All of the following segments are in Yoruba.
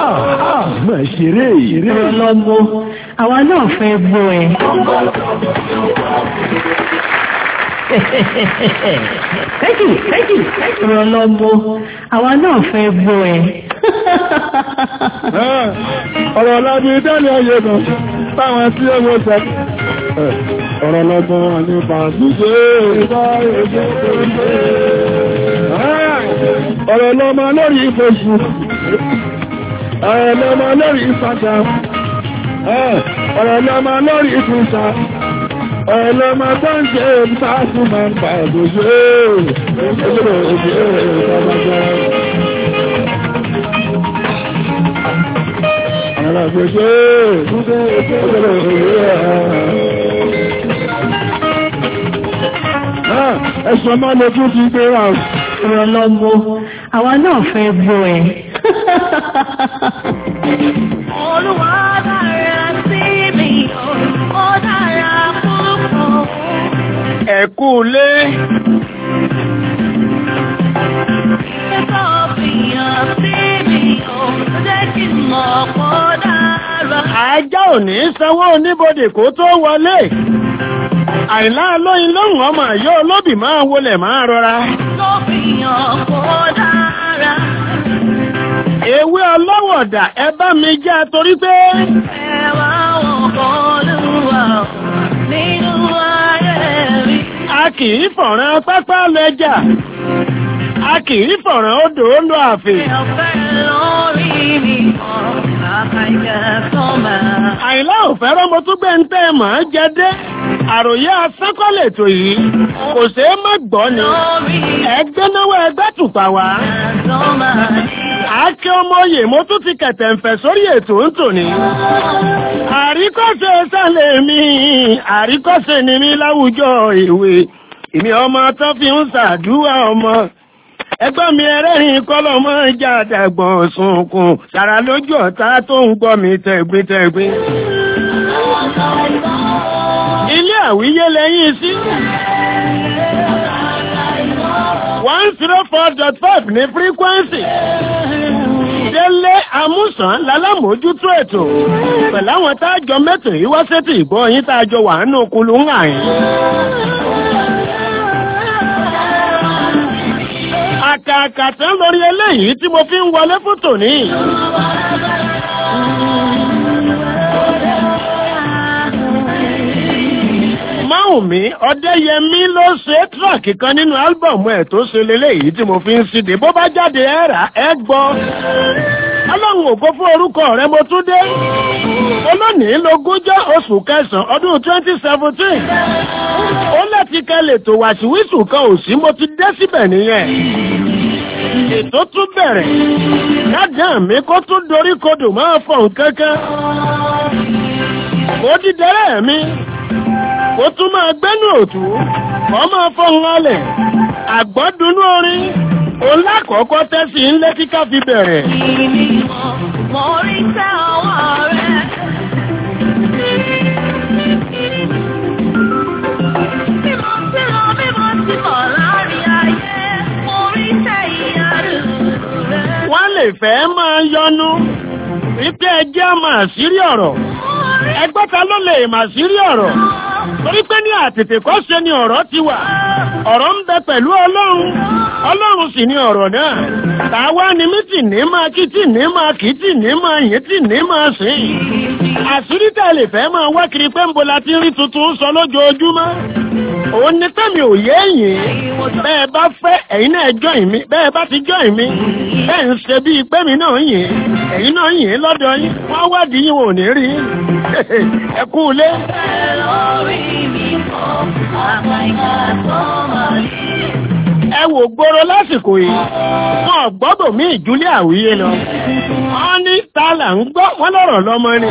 máa ṣeré ìrè. Ọlọ́mọ, àwa náà fẹ́ gbọ́ ẹ. Thank you, thank you, thank you. Ọlọ́mọ, àwa náà fẹ́ gbọ́ ẹ. ọ̀rọ̀ lábí dálẹ̀ ayé kan táwọn tí ó mọ́ sẹ́ ọ̀rọ̀ lọ́gbọ́n nípa ṣíṣe ọ̀rọ̀ lọ́mọ lórí ìfẹ́ṣù ọ̀rọ̀ lọ́mọ lórí ìfàṣà ọ̀rọ̀ lọ́mọ lórí ìfúnṣà ọ̀rọ̀ lọ́mọ tó ń jẹ́ ìfàṣù máa ń pa ẹ̀gbọ́ṣẹ́ ẹgbẹ̀rẹ̀ ìfàṣà Ẹ̀sùn máa lè tún ti gbé ra Ọlọ́mọ, àwa náà fẹ́ gbọ́ ẹ. Olúwa dára sí mi, ó dára púpọ̀. ẹ̀kú lé Ẹ̀kọ́ fìyàn sí mi, ó jẹ́ kí n mọ̀ pọ̀ dára. ajá ò ní sanwó oníbodè kó tó wọlé àìlá lóyin lóhùn ọmọ àyọ́ olóbì máa wọlẹ̀ máa rọra Ló fìyàn pọ̀ dára. ewé ọlọ́wọ̀dà ẹ bá mi já torí pé Ẹwà wọn kọ́ lúwa nínú ayé mi. a kì í fọ̀ràn pápá lẹ́jà a kì í fọ̀ràn odò ó lọ àfè Ọ̀fẹ́ lórí mi kọ́, kàkà ìjẹ́ máa. àìlá ò fẹ́ràn mo tún gbé ń tẹ́ mọ̀ ọ́ jẹ dé àròyé asẹ́kọ̀lẹ̀ tó yìí kò ṣeé má gbọ́ ni Lórí ẹgbẹ́ náwó ẹgbẹ́ tùpà wá ẹ̀sọ́ máa ní. àáké ọmọ oyè mo tún ti kẹ̀tẹ̀ ń fẹ̀ sórí ètò ń tò ní. àríkọ́ṣe sálẹ̀ mi àríkọ́ṣe ni mi láwùjọ ìwé èmi ọmọ tó fi ń ṣàdúrà ọmọ ẹgbẹ́ mi ẹlẹ́rìn kọ́lọ́ mọ́ ìjà àdàgbọ̀n sunkún sàrà lójú ọ̀tá tó ń gbọ́ mi tẹ̀gbintẹ̀gbin. ilé àwíyé lẹ́yìn sí. one zero four dot five ní frequency. Délé Amúsàn lálámójútó ètò. Pẹ̀lú àwọn táàjọ mẹ́tò yìí wá sétí ìgbọ́ yín táàjọ wà nínú kulú ń hàn yín. Àkàkà tán lórí eléyìí tí mo fi ń wọlé fún tòní. Máwùmí Ọdẹ́yẹmí ló ṣe tíráàkì kan nínú álbọ̀mù ẹ̀ tó ṣe leléyìí tí mo fi ń síde. Bó bá jáde ẹ rà ẹ gbọ́. Ọlọ́run ògo fún orúkọ rẹ mo tún dé. Olónìí lógúnjọ́ oṣù kẹsàn-án ọdún twenty seventeen. Ó láti kẹlẹ̀ tó wàṣíwíṣù kan ò sí mo ti dé síbẹ̀ nìyẹn. Ètò tún bẹ̀rẹ̀. Ládàá mi kó tún dorí kodò máa fọ̀ nǹkankan. Mo dídẹ́rẹ́ mi ó tún máa gbẹ́nu òtú kọ́ máa fọ́hun alẹ̀ àgbọ́dúnú orin òun lákọ̀ọ́kọ́ tẹ́sí ńlẹ́ kíká fi bẹ̀rẹ̀. Ìní mọ̀, mo rí tẹ́ ọwọ́ rẹ̀. Bí mo ti lọ, bí mo ti bọ̀ láàrin ayé, mo rí tẹ́ ìyàrá rẹ̀. wọ́n lè fẹ́ máa yọnu wípé ẹjẹ́ máa sírí ọ̀rọ̀ ẹgbẹ́ta ló lè máa sírí ọ̀rọ̀ torí pé ní àtètè kọ́ ṣe ni ọ̀rọ̀ ti wà ọ̀rọ̀ ń bẹ pẹ̀lú ọlọ́run ọlọ́run sì ni ọ̀rọ̀ náà tàwa ni mí tì ní máa kí tì ní máa kí tì ní máa yín tì ní máa sìn àṣírí tẹ̀ lè fẹ́ máa wá kiri pé ń bo la ti rí tuntun sọ lójoojúmọ́ òun ni tẹ́mi ò yé yìn bẹ́ẹ̀ bá fẹ́ ẹ̀yin náà join mi bẹ́ẹ̀ bá ti join mi bẹ́ẹ̀ ń ṣe bíi pé mi náà yìn ẹ̀yin náà yìn lọ́dọ̀ yín wọ́n wádìí yín wọn ò ní rí ẹ kú ilé. Lórí mi kọ́, àgbàyà tó máa ní. ẹ wò gbòòrò lásìkò yìí wọn gbọ́dọ̀ mí ìjúlẹ̀ àwíyé lọ wọ́n ní ta là ń gbọ́ wọ́n lọ́rọ̀ lọ́mọ ni.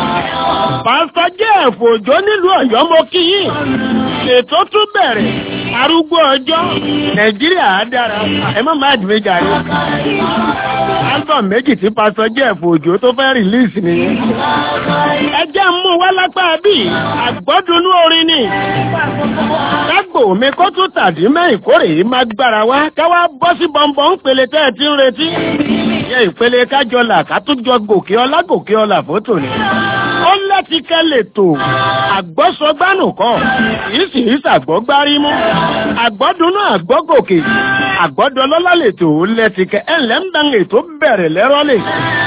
pásítọ̀ jẹ́ ẹ̀fọ́ òjò nílùú ọ̀yọ́ mo kí yín ètò tún bẹ̀rẹ̀ arúgbó ọjọ́ nàìjíríà á dára ẹ má má dìbò jàre album méjì tí pásọ jeff òjò tó fẹ́ release nìyẹn ẹ jẹ́ mú wá lápá bí àgbọ́dúnú orin ni kágbò mi kó tún tàdí mẹ́yìn kórè yìí má gbára wá káwá bọ́ sí bọ́ńbọ́n ń pele tẹ́ ẹ ti ń retí yẹ ìpele kájọlà ká tún jọ gòkè ọlá gòkè ọlà fótó ni ó láti kẹ́lẹ̀ tó àgbọ́sọgbánù kọ́ yìí sì í sàgbọ́gbárí mú àgbọ́dúnú àgbọ́gòkè àgbọ́dọlọ́lá lè tó lẹ́tìkẹ́ ẹ̀ ńlẹ́ ń dán ètò bẹ̀rẹ̀ lẹ́rọ́ lè.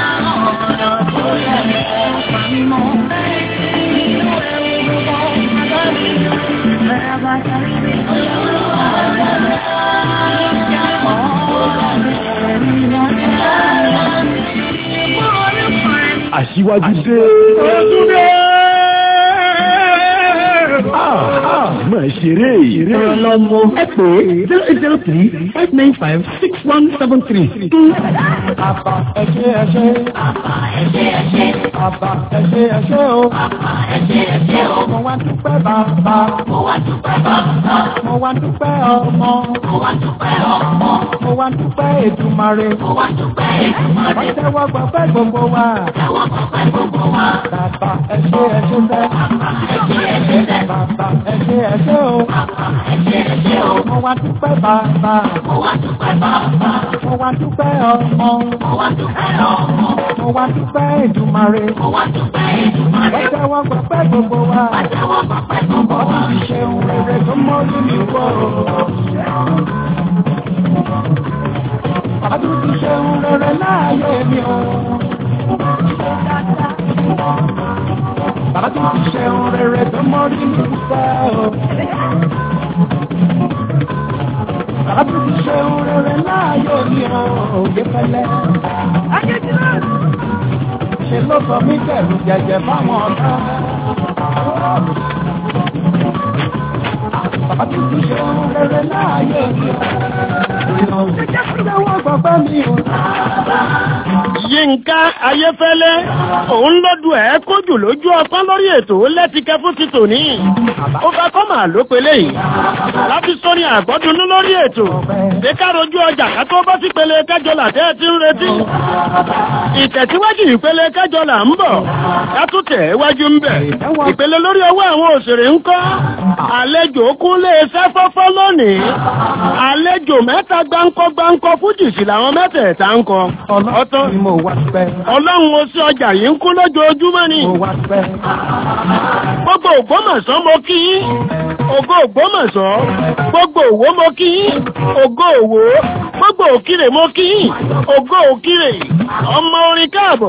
Aṣíwájú dé. Máa ṣeré. Ọ̀rọ̀ lọ́mọ ẹ pè é zero eight zero three five nine five six one seven three. Àbá ẹṣẹ́ ẹṣẹ́. Àbá ẹṣẹ́ ẹṣẹ́. Àbá ẹṣẹ́ ẹṣẹ́ o. Àbá ẹṣẹ́ ẹṣẹ́ o. Mo wá dúpẹ́ bàbá. Mo wá dúpẹ́ bàbá. Mo wá dúpẹ́ ọmọ. Mo wá dúpẹ́ ọmọ. Mo wá dúpẹ́ Èdùmàrè. Mo wá dúpẹ́ Èdùmàrè. Wọ́n tẹ́wọ́ gbọ́pẹ́ gbogbo wa. Tẹ́wọ́ gbọ́pẹ́ gbogbo wa. Bàbá ẹṣẹ́ ẹṣẹ́ sẹ́. Bàbá ẹṣẹ́ ẹṣẹ́ sẹ́. Bàbá ẹṣẹ́ ẹṣẹ́ o. Bàbá ẹṣẹ́ ẹṣẹ́ o. Mo wá dúpẹ́ bàbá. Mo wá dúpẹ́ bàbá. Mo wá dúpẹ́ ọmọ. Mo wá dúpẹ́ ọmọ. Mo wá dúpẹ́ Èdùmàrè. Mo wá dúpẹ́ Èdùmàrè. Wọ́n tẹ́wọ́ gbọ́pẹ́ gbogbo wa. Wọ́n tẹ́wọ́ gbọ́pẹ́ gbogbo wa. Wọ́n ti ṣe ohun rere tó mọ́ nínú ìwọ. Bàbá tó ti ṣe ohun rere láàyè mi o. Bàbá tó ti ṣe ohun rere tó mọ́ nínú ìwọ. Bàbá tó ti ṣe ohun rere láàyè mi o. Òye pẹ̀lẹ́. Ṣé ló sọ mí dẹ̀rù jẹjẹ fáwọn ọ̀tá? Bàbá tó ti ṣe ohun rere láàyè mi o. Ìjọba gbọ́gbẹ́ mi o. Yínká Ayéfẹ́lẹ́ òun lọ́dún ẹ̀ kójù lójú ọpọ́n lórí ètò lẹ́tìkẹ́ fún ti tòní. Ó fẹ́ kọ́ màá ló pelé yìí. Láti sórí àgbọ́dúnú lórí ètò. Ṣé ká rojú ọjà ká tó bọ́ sí pele kẹjọ làtẹ́ ti ń retí? Ìtẹ̀síwájú ìpele kẹjọ là ń bọ̀. Ká tún tẹ̀ wájú ń bẹ̀. Ìpele lórí ọwọ́ àwọn òṣèré ń kọ́. Àlejò kúnlé iṣẹ́ fọ́fọ́ lónìí. Àlejò mẹ́ta gbáǹkọ́ gbáǹkọ́ fújì sí làwọn mẹ́tẹ̀ẹ̀ta ń kọ. Ọ̀tán Ni mo wá pẹ́. ọlọ́run ó sí ọjà yìí ń kú lójoojúmọ́ ni Mo wá pẹ́. gbogbo ògbómọ̀ṣọ́ mo kí yín ògo ògbómọ̀ṣọ́ gbogbo òwò mo kí yín ògo òwò gbogbo òkìrè mo kí yín ògo òkìrè ọmọ orin káàbọ̀.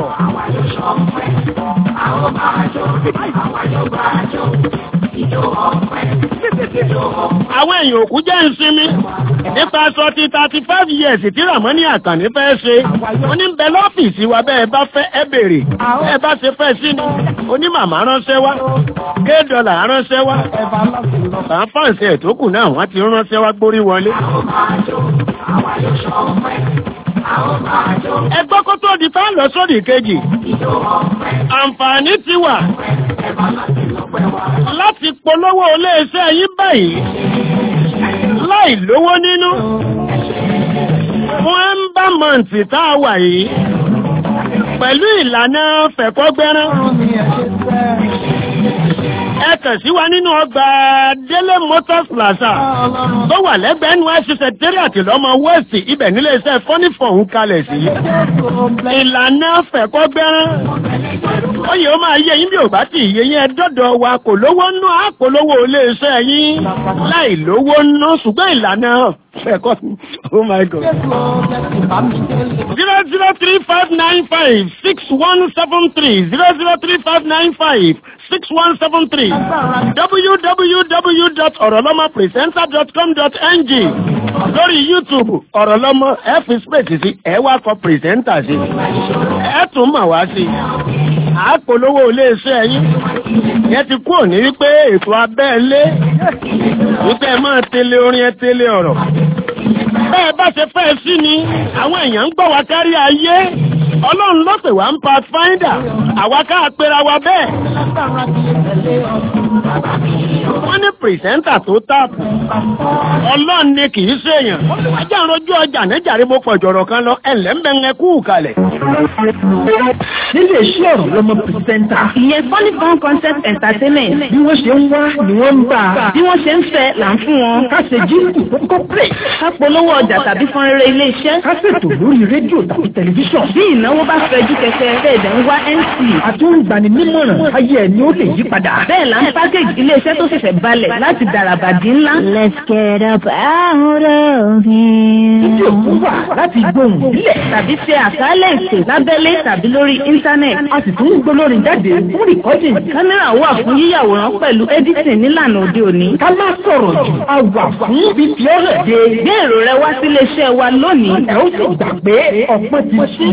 àwọn èèyàn òkú jẹ́ ìsinmi nípa aṣọ ti thirty five years tí Ràmọ́ní Àkànní fẹ́ ṣe wọ́n ní bẹ lọ́fíìsì wa bẹ́ẹ̀ bá fẹ́ ẹ bèrè bẹ́ẹ̀ bá ṣe fẹ́ sí ni onímàmá ránṣẹ́ wá gé dọ́là ránṣẹ́ wá Ẹ̀bà lọ́sìn lọ. bá fáǹsì ẹ̀ tó kù náà wọ́n ti ránṣẹ́ wá gbórí wọlé. ẹgbọ́ kó tó di fáwọn lọ sódì kejì àǹfààní ti wà láti polówó iléeṣẹ́ yín báyìí láì lówó nínú fún ẹ́mbàmọ̀ǹtì tá a wà yìí pẹ̀lú ìlànà fẹ̀kọ́gbẹ́rán Mi ẹ̀ ṣe fẹ́. ẹ kàn sí wa nínú ọgbà Délé Motors Plaza Ọlọ́run tó wà lẹ́gbẹ̀ẹ́ NYSC Secretariat lọ́mọ West ibẹ̀ nílé iṣẹ́ fọ́nífọ̀ ń kalẹ̀ sí. ìlànà fẹ̀kọ́gbẹ́rán ó yẹ ó máa yẹ yín bí ò bá ti yẹ yín ẹ dọ́dọ̀ wa kò lówó nú àpolówó iléeṣẹ́ yín láì lówó nú ṣùgbọ́n ìlànà fẹ̀kọ́ oh my god. Jésù jẹ́sì bá mi délé. zero zero three five nine five six one seven three zero zero three five nine five six one seven three www.orolomopresenter.com.ng lórí youtube ọ̀rọ̀lọ́mọ ẹ fi space sí ẹ wá kọ presenter sí ẹ tún mà wá sí àpolówó iléeṣẹ́ yín yẹn ti kúrò ní wípé ètò abẹ́ẹ̀lé wípé ẹ máa tẹ̀lé orin ẹ tẹ̀lé ọ̀rọ̀ bẹ́ẹ̀ bá ṣe fẹ́ sí ni àwọn èèyàn ń gbọ́ wá kárí ayé ọlọ́run ló pè wá ń pathfinder àwa ká pera wa bẹ́ẹ̀. wọ́n ní pìrìsẹ́ńtà tó táàpù ọlọ́run ni kì í ṣèyàn ajá ń rojú ọjà níjàre mo pọ̀ jọ̀rọ̀ kan lọ ẹ̀lẹ́mbẹ̀ngẹ kú kalẹ̀. nílé iṣẹ́ ọ̀rọ̀ lọmọ pìrìsẹ́ńtà ìyẹn funny fun concept entertainment bí wọ́n ṣe ń wá ni wọ́n ń bá a bí wọ́n ṣe ń fẹ́ là ń fún wọn. ká ṣe jíǹkù tó kọ́ pè ká polówó ọjà tàbí fún eré ilé iṣẹ́. ká ṣètò lórí rédíò tàbí tẹlifíṣàn bí ìnáwó bá fẹjú kẹkẹ bẹ́ẹ̀ ń wá mc. àtúngbani nímọ̀ràn ayé ẹ̀ ni ó lè yí padà. bẹ́ẹ̀ là ń pákéjì ilé iṣẹ́ tó ṣẹ̀ṣẹ̀ balẹ̀ láti dàràbàdì ńlá. Let's get up out of Títí here. òkú wà láti gbóhùn sílẹ̀. tàbí ṣe àkálẹ̀ ètò lábẹ́lé tàbí lórí íńtánẹ̀tì. A sì tún ń gbólórin jáde fún rìkọ́dì. kámẹ́rà wà fún yíyàwòrán pẹ̀lú editing nílànà òde òní. Ká má sọ̀rọ̀ jù. A wà fún fífi ọ̀rọ̀ de. gbé èrò rẹ wá sílé iṣẹ́ wa lónìí. Ẹ ó sì gbà pé ọ̀pọ̀ ti ṣí.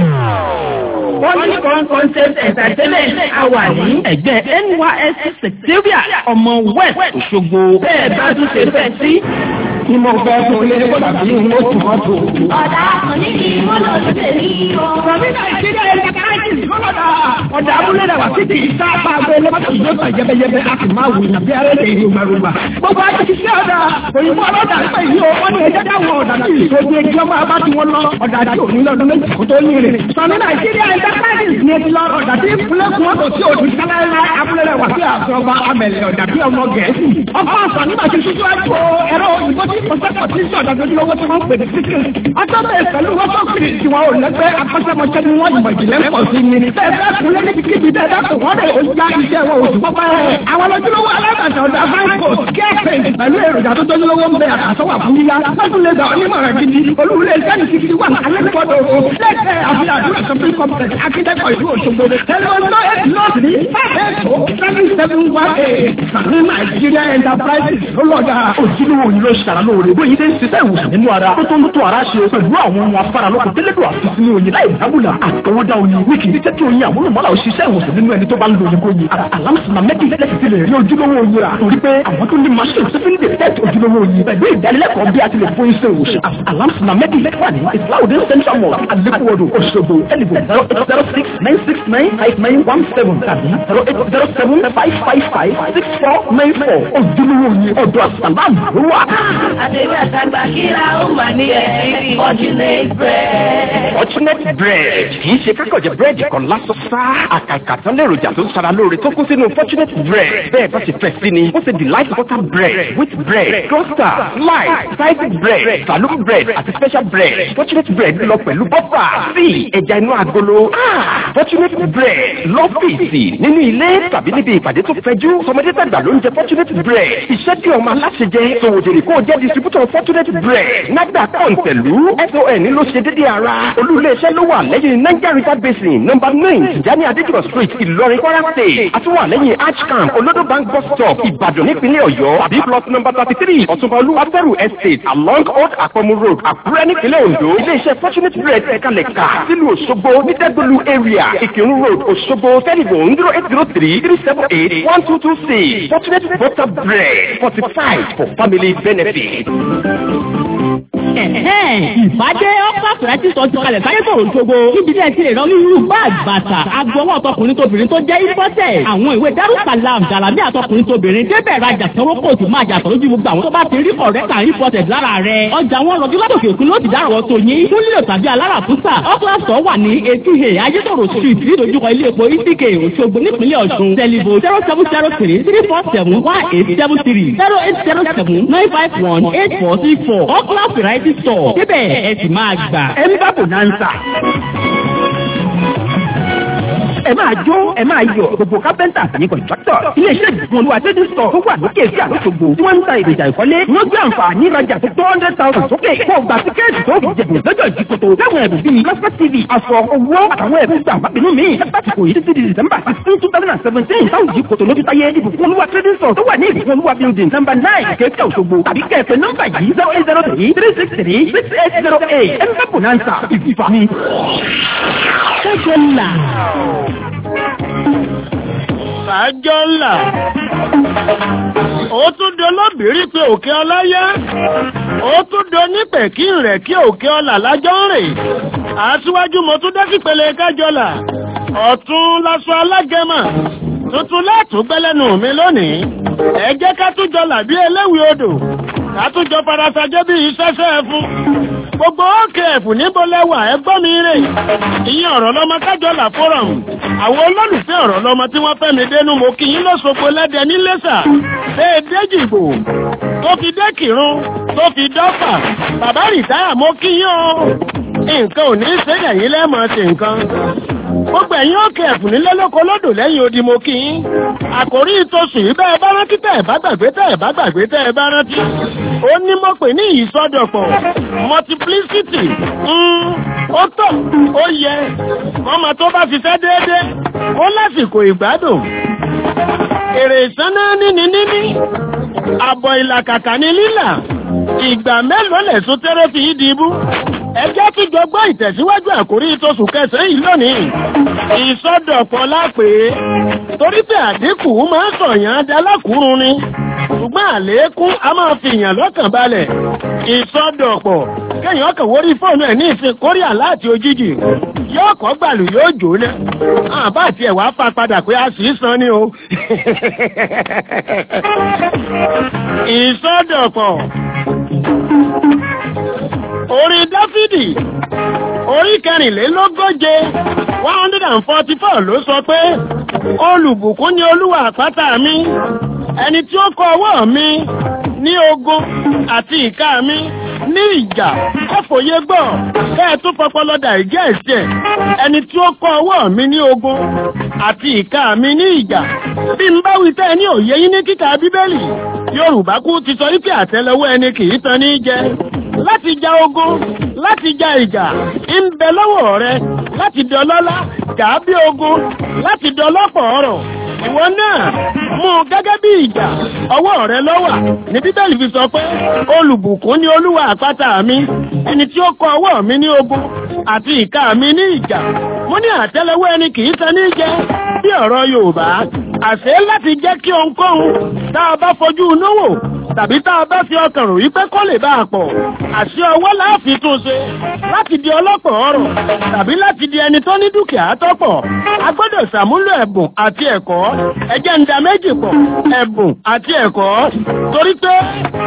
Funny Fun Concept Entertainment a wà ní ẹ̀gbẹ́ NYSC Secretariat ọmọ West Òṣogbo. Bẹ́ẹ̀ bá tún ṣe fẹ́ sí. Kí mo fẹ́ fún ilé tàbí mo tù mọ́ tù. Ọ̀dà kan ní kí wọ́n lọ sí tèmi o. Rọ̀bí Nàìjíríà ẹ̀ka káàkiri kọ́lọ́dà. Ọ̀dà abúlé dàgbà títí ìta apá abẹ́ lọ́pọ̀ yóò tà yẹ́bẹ́yẹ́bẹ́ a sì máa wù nàbí arẹ́lẹ̀ ìlú gbàgbà. Gbogbo àti ṣiṣẹ́ ọ̀dà òyìnbó ọlọ́dà nípa ìlú owó ní ẹjẹ́ dáwọn ọ̀dà náà ìṣojú ẹjọ́ ọmọ abá tí wọ́n lọ ọ̀dà àti òní lọ́dún méjì kó tó ní rẹ̀. Sọ̀ní Nàìjíríà ẹ̀ka káàkiri ní ẹjọ́ lọ ọ̀dà tí ìpínlẹ̀ kún ọ̀dọ̀ tí òdì sáláńlá abúlé dàgbà sí àfọwọ́ amẹ̀lẹ̀ ọ̀dà bí ọmọ Gẹ̀ẹ́sì. Ọkọ̀ ọ̀sán nígbà tí ṣíṣú àjò ẹ̀rọ òyìnbó tí kò sẹ́kọ̀ọ́ tí sí ọ̀dà lójúlówó tí wọ́n ń pè ní síkì. Ọjọ́ bẹ́ẹ̀ pẹ̀lú wọ́pọ̀kiri tí wọn ò lẹ́gbẹ́ akọ́ṣẹ́mọṣẹ́ ni wọ́n ìmọ̀ ìjìnlẹ̀ pọ̀ sí ni. Bẹ́ẹ̀ bẹ́ẹ̀ kúnlẹ̀ níbi kíbi bẹ́ẹ̀ bá kò wọ́n rẹ̀ ó já iṣẹ́ wọn oṣù pọ́pẹ́. Àwọn lójúlówó alágbàtà ọ̀dà fáńkò kẹ́ẹ̀pẹ̀ pẹ̀lú èròjà tó tójúlówó ń bẹ àtàsọ́wà fún yíyá. Lọ́dún lè gbà onímọ̀ràn gidi. Olúwulẹ̀ sẹ́ni ti fi wà alẹ́kọ̀ọ́dọ̀ o. Lẹ́kẹ̀ẹ́ àfihàn àdúrà shopping complex akíndẹ́kọ̀ ìlú Òṣogbo. Tẹlifọ̀nù eight north ní ẹ̀ẹ́dọ̀ seven seven one eight. Sàmì Nàìjíríà Enterprises ló lọ́jà. ojúlówó yìí ló ṣàrà lóore bóyá ilé ń ṣiṣẹ́ ìwòsàn nínú ara tó tó ń tó ara ṣe pẹ̀lú àwọn ohun afárá lóko tẹ́lẹ̀dọ̀ àti sínú oyin láì dábùlà àtọwọ́dá oyin wíkì ní tẹ́tí oyin àwọn olùmọ́lá ò ṣiṣẹ́ ìwòsàn nínú ẹni tó bá ń lo oyin kó yin alámùsùnmá mẹ́kì lẹ́sì ti lè rí ojúlówó oyin rà torí pé àwọn tó ní machine tó fi ń detect ojúlówó oyin pẹ̀lú ìdánilẹ́kọ̀ọ́ bí a ti lè fún iṣẹ́ ìwòsàn alámùsùnmá mẹ́kì wà ní ìsìláwòdé central mosque alekuwodo Òṣogbo ẹlẹ́bù zero eight zero six nine six nine five nine one seven tàbí zero eight zero seven five five five six four nine four ojúlówó oyin ọ̀dọ̀ àsàlámù ló wà. Àdébí àtàgbà kíra ó mà ní ẹ̀rí Fortunate bread. Fortunate bread kì í ṣe kákọ̀jẹ̀ búrẹ́dì kan lásán sá. Àkàkà tán lèròjà tó ń sara lóore tó kún sínú Fortunate bread. Bẹ́ẹ̀ bá ṣe fẹ́ sí ni, ó ṣe delight butter bread, wheat bread, toaster, slice, sliced bread, saloon bread àti special bread. Fortunate bread lọ pẹ̀lú bọ́fà, sí ẹja inú agolo. Ah, Fortunate bread lọ́fíìsì nínú ilé tàbí níbi ìpàdé tó fẹjú. Sọmọdé tàgbà ló ń jẹ Fortunate bread. Iṣẹ́ tí ọmọ aláṣẹ jẹ, sòwòjèrè kó o jẹ́ distributor Fortunate bread. Nàgbà kọ̀ǹtẹ̀lú SON ló ṣe dédé ara. Olú-ilé-iṣẹ́ ló wà lẹ́yìn Niger River Basin nọ́mbà nine Tijani Adéjọ́ street Ìlọrin Kwara state. Àtúwà lẹ́yìn Archcamp Olodo bank bus stop Ìbàdàn nípínlẹ̀ Ọ̀yọ́. Tàbí plot number thirty three Ọ̀túnba Olúwafẹ́rù estate along Old Akpomu road Àkúrẹ́ nípínlẹ̀ Ondo. Ilé-iṣẹ́ Fortunate bread ẹ̀kalẹ̀ kà sílùú Òṣogbo ní Dẹ́gbẹ̀lú area Ìkírun road Òṣogbo telephone zero eight zero three three seven eight one two two six Fortunate butter bread fortified for family benefit. ìbádé ọ́pá fìrẹ́tì sọ ti kalẹ̀ sáyé sọ̀rọ̀ ṣogbo níbi tí ẹ ti lè rán onírúurú báàgì bàtà agbọwọ́ ọtọkùnrin tóbìnrin tó jẹ́ ìfọ́tẹ̀ àwọn ìwé darussalam jàlámí àtọkùnrin tóbìnrin débẹ̀ rajà sanwó kóòtù máa jà sọ̀rọ̀ ju gbogbo àwọn tó bá ti rí kọ̀rẹ́tà ìfọ́tẹ̀ lára rẹ̀ ọjà wọn rọ̀jú látòkè òkun ló ti dárọ̀ tó yín fún lílo tàbí alára fúnṣà ọ́kílàsọ̀ wà ní etí he ayétòrò street nídojúkọ ilé epo ìsìkè òṣogbo nípínlẹ̀ ọ̀ṣun tẹlifo zero seven zero three three four seven one eight seven three zero eight zero seven nine five one eight four six four ọ́kílà variety store débẹ̀ ẹ sì máa gbà. ẹ ń bá bonanza. ẹ máa jó ẹ máa yọ̀ gbogbo kápẹ́ntà àtàyè kọ̀ǹtráktọ̀. iléeṣẹ́ ìgbìmọ̀ olúwa trading store tó wà lókè sí àlóṣogbo tí wọ́n ń ta èròjà ìkọ́lé. wọ́n gbé àǹfààní ìrajà tó tó hundred thousand sókè. kó o gba tíkẹ́ẹ̀tì tó fi jẹ̀bù lọ́jọ́ ìdíkòtò. láwọn ẹ̀bùn bíi lọ́sẹ̀ tv aṣọ owó àtàwọn ẹ̀bùn gbà mábìnú mi. láti kò yí títí di december sixteen two thousand and seventeen táwọn ìdíkòtò lójú táyé ìbùkún olúwa trading store tó wà ní ìbùkún olúwa building number nine kéèké òṣogbo tàbí kẹ́ẹ̀pẹ́ nọ́mbà yìí zero eight zero three three six three six eight zero eight ẹ̀ ń bá bonanza ìfìfàmì. ṣẹ́jọ́ là. Sàájọ́ ńlá. ó tún do lóbìrí pé òkè ọláyá ó tún do nípẹ̀ kí n rẹ̀ kí òkè ọlà lájọ́ ń rè àtiwájú mo tún dé sípele kájọlà ọ̀tún lásọ alágẹmọ tuntun látún gbẹ́lẹ́nu mi lónìí ẹ jẹ́ ká tún jọ làbí eléwì odò ká tún jọ farasajẹ́ bí iṣẹ́ṣẹ́ fún gbogbo òkè ẹ̀fù níbo lẹ́wà ẹgbọ́n mi rè ìyẹn ọ̀rọ̀ lọ́mọ kájọlà forum àwọn olólùfẹ́ ọ̀rọ̀ lọ́mọ tí wọ́n fẹ́ mi dénú mo kí yín lọ́sọ̀gbọ̀ lẹ́dẹ nílẹ́sà bẹ́ẹ̀ déjìgbò tó fi dé kírun tó fi dọ́fà bàbá rìtáyà mo kí yín o nǹkan ò ní í ṣe ẹ̀yìn lẹ́mọ̀ ṣe nǹkan gbogbo ẹ̀yin òkè ẹ̀fù nílé lóko lódò lẹ́yìn odi mo kí yín àkòrí ìtòsùn yìí bẹ́ẹ̀ bá rántí tẹ́ ẹ̀ bá gbàgbé tẹ́ ẹ̀ bá gbàgbé tẹ́ ẹ̀ bá rántí ó ní mo pè ní ìsọdọ̀pọ̀ multiplicity ó tọ́ ó yẹ ọmọ tó bá ṣiṣẹ́ déédéé ó lásìkò ìgbádùn èrè ìsáná níní níní àbọ̀ ìlàkàkà ní lílà ìgbà mélòó lẹ̀sùn tẹ́rẹ́ fi yí di ibú ẹjẹ́ tí gbogbo ìtẹ̀síwájú àkórí ìtòsùn kẹsàn-án yìí lónìí ìsọdọ̀pọ̀ lápè torí pé àdínkù máa ń sọ̀yàn adálákùúrún ni ṣùgbọ́n àlékún a máa fi ìyàn lọ́kàn balẹ̀ ìsọdọ̀pọ̀ kéèyàn kàn wórí fóònù ẹ̀ ní ìsìn kórìà láti òjijì yóò kọ́ gbàlù yóò jò ó lẹ́ àbá àti ẹ̀wà fa padà pé a sì san ni o ìsọdọ̀pọ̀ orí dáfídì orí kẹrìnlélógóje one hundred and forty four ló sọ pé olùbùkún ni olúwa àpáta mi ẹni tí ó kọ ọwọ́ mi ní ogun àti ìka mi ní ìjà kọfòye gbọ́ kẹ́ẹ̀ tó fọpọlọdà ìjẹ́ ẹ̀sẹ̀ ẹni tí ó kọ ọwọ́ mi ní ogun àti ìka mi ní ìjà bí n bá wí tẹ́ ní òye yín ní kíkà bíbélì yorùbá kú ti sọ wípé àtẹ́lẹwọ́ ẹni kì í tan ní jẹ láti ja ogun láti ja ìjà ń bẹ lọ́wọ́ rẹ láti dọlọ́lá jà á bí ogun láti dọlọ́pọ̀ ọ̀rọ̀ ìwọ náà mú un gẹ́gẹ́ bí ìjà ọwọ́ rẹ lọ́wà ní bíbélì fi sọ pé olùbùkún ni olúwa àpáta mi ẹni tí ó kọ ọwọ́ mi ní ogun àti ìka mi ní ìjà mo ní àtẹ́lẹwọ́ ẹni kì í tan ní jẹ bí ọ̀rọ̀ yorùbá àṣẹ láti jẹ́ kí ohunkóhun tá a bá fojú inú wò tàbí tá a bá fi ọkàn rò wípé kó lè bá a pọ̀ àṣẹ ọwọ́ láàfin tún ṣe láti di ọlọ́pọ̀ ọrọ̀ tàbí láti di ẹni tó ní dúkìá tọ́pọ̀ a gbọ́dọ̀ ṣàmúlò ẹ̀bùn àti ẹ̀kọ́ ẹjẹ́ ń da méjì pọ̀ ẹ̀bùn àti ẹ̀kọ́ torí pé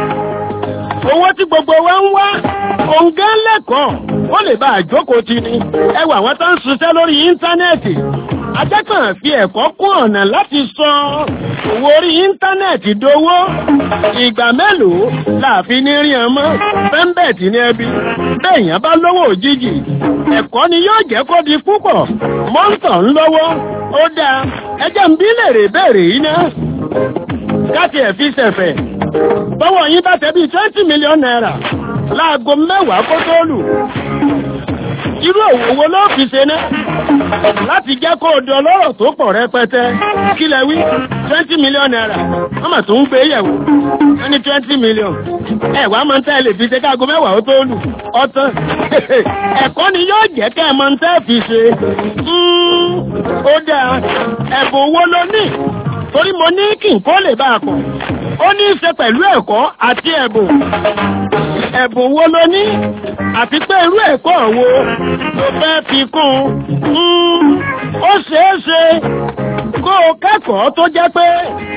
owó tí gbogbo wa ń wá òǹgá lẹ́kọ̀ọ́ ó lè bá àjókòó ti ni ẹwà àwọn tó ń ṣiṣẹ́ lórí íńtánẹ́ẹ̀tì ajẹ́kàn fi ẹ̀kọ́ kún ọ̀nà láti sọ owó orí íńtánẹ́ẹ̀tì dowó ìgbà mélòó láàfin ní rí ọmọ fẹ́ńbẹ̀tì ní ẹbí bẹ́ẹ̀yàn bá lówó òjijì ẹ̀kọ́ ni yóò jẹ́ kó di púpọ̀ mọ́ńtọ̀ ń lọ́wọ́ ó dáa ẹjẹ́ ń bí lèrè béèrè yìí ná káti ẹ̀ fi ṣẹ̀fẹ̀ bọ́wọ́ yín bá tẹ́ bí twenty million naira láago mẹ́wàá kó tó lù irú òwò wo ló fi ṣe náà láti jẹ́ kó o di ọlọ́rọ̀ tó pọ̀ rẹpẹtẹ kí lẹ wí twenty million naira wọ́n mà tún ń gbé yẹ̀wò wọ́n ní twenty million ẹ wàá máa ń tẹ́ lè fi ṣe káago mẹ́wàá ó tó lù ọtán ẹ̀kọ́ ni yóò jẹ́ kẹ́ ẹ máa ń tẹ́ fi ṣe ó dáa ẹ̀bùn owó ló ní torí mo ní kí n kó lè bá a pọ̀ ó ní í ṣe pẹ̀lú ẹ̀kọ́ àti ẹ̀bùn ẹ̀bùn wo ló ní àti pé irú ẹ̀kọ́ wo ló fẹ́ fi kún un ó ṣeé ṣe kó o kẹ́kọ̀ọ́ tó jẹ́ pé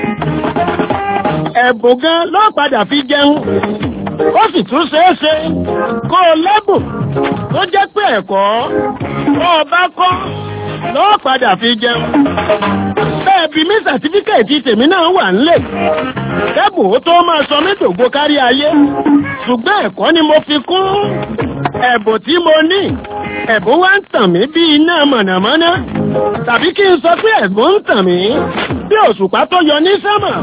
ẹ̀bùn gan ló padà fi jẹun ó sì tún ṣeé ṣe kó o lẹ́bùn tó jẹ́ pé ẹ̀kọ́ tó o bá kọ́ ló padà fi jẹun bẹ́ẹ̀ bí mi sàtífíkẹ̀tì tèmi náà wà nílé kẹ́bùn ó tó máa sọ mí dògbò kárí ayé ṣùgbọ́n ẹ̀kọ́ ni mo fi kún ẹ̀bùn tí mo ní ẹ̀bùn wá ń tàn mí bí iná mọ̀nàmọ́ná tàbí kí n sọ pé ẹ̀bùn ń tàn mí bí òṣùpá tó yọ ní sánmà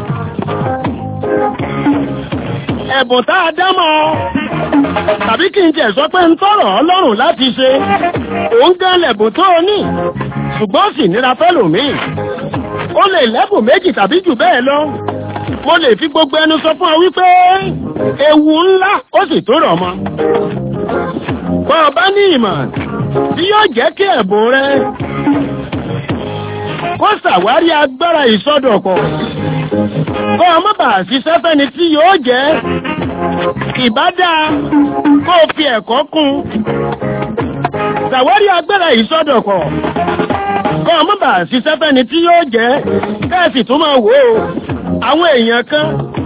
ẹ̀bùn tá a dámọ̀ tàbí kí n jẹ́ sọ pé ń tọrọ ọlọ́run láti ṣe òun gan lẹ̀bùn tó o ní ṣùgbọ́n sì nira fẹ́lòmíì ó lè lẹ́bùn méjì tàbí jù bẹ́ẹ̀ lọ mo lè fi gbogbo ẹnu sọ fún ọ wípé ewu ńlá ó sì tó rọ̀ mọ́ bọ́ ọ bá ní ìmọ̀ tí yóò jẹ́ kí ẹ̀bùn rẹ kó ṣàwárí agbára ìsọdọ̀pọ̀ kó ọmọ bá ṣiṣẹ́ fẹ́ni tí yóò jẹ́ ìbádá kó o fi ẹ̀kọ́ kún ṣàwárí agbára ìsọdọ̀kọ̀ kó ọmọ bá ṣiṣẹ́ fẹ́ni tí yóò jẹ́ kẹ́ẹ̀sì tó máa wò ó àwọn èèyàn kan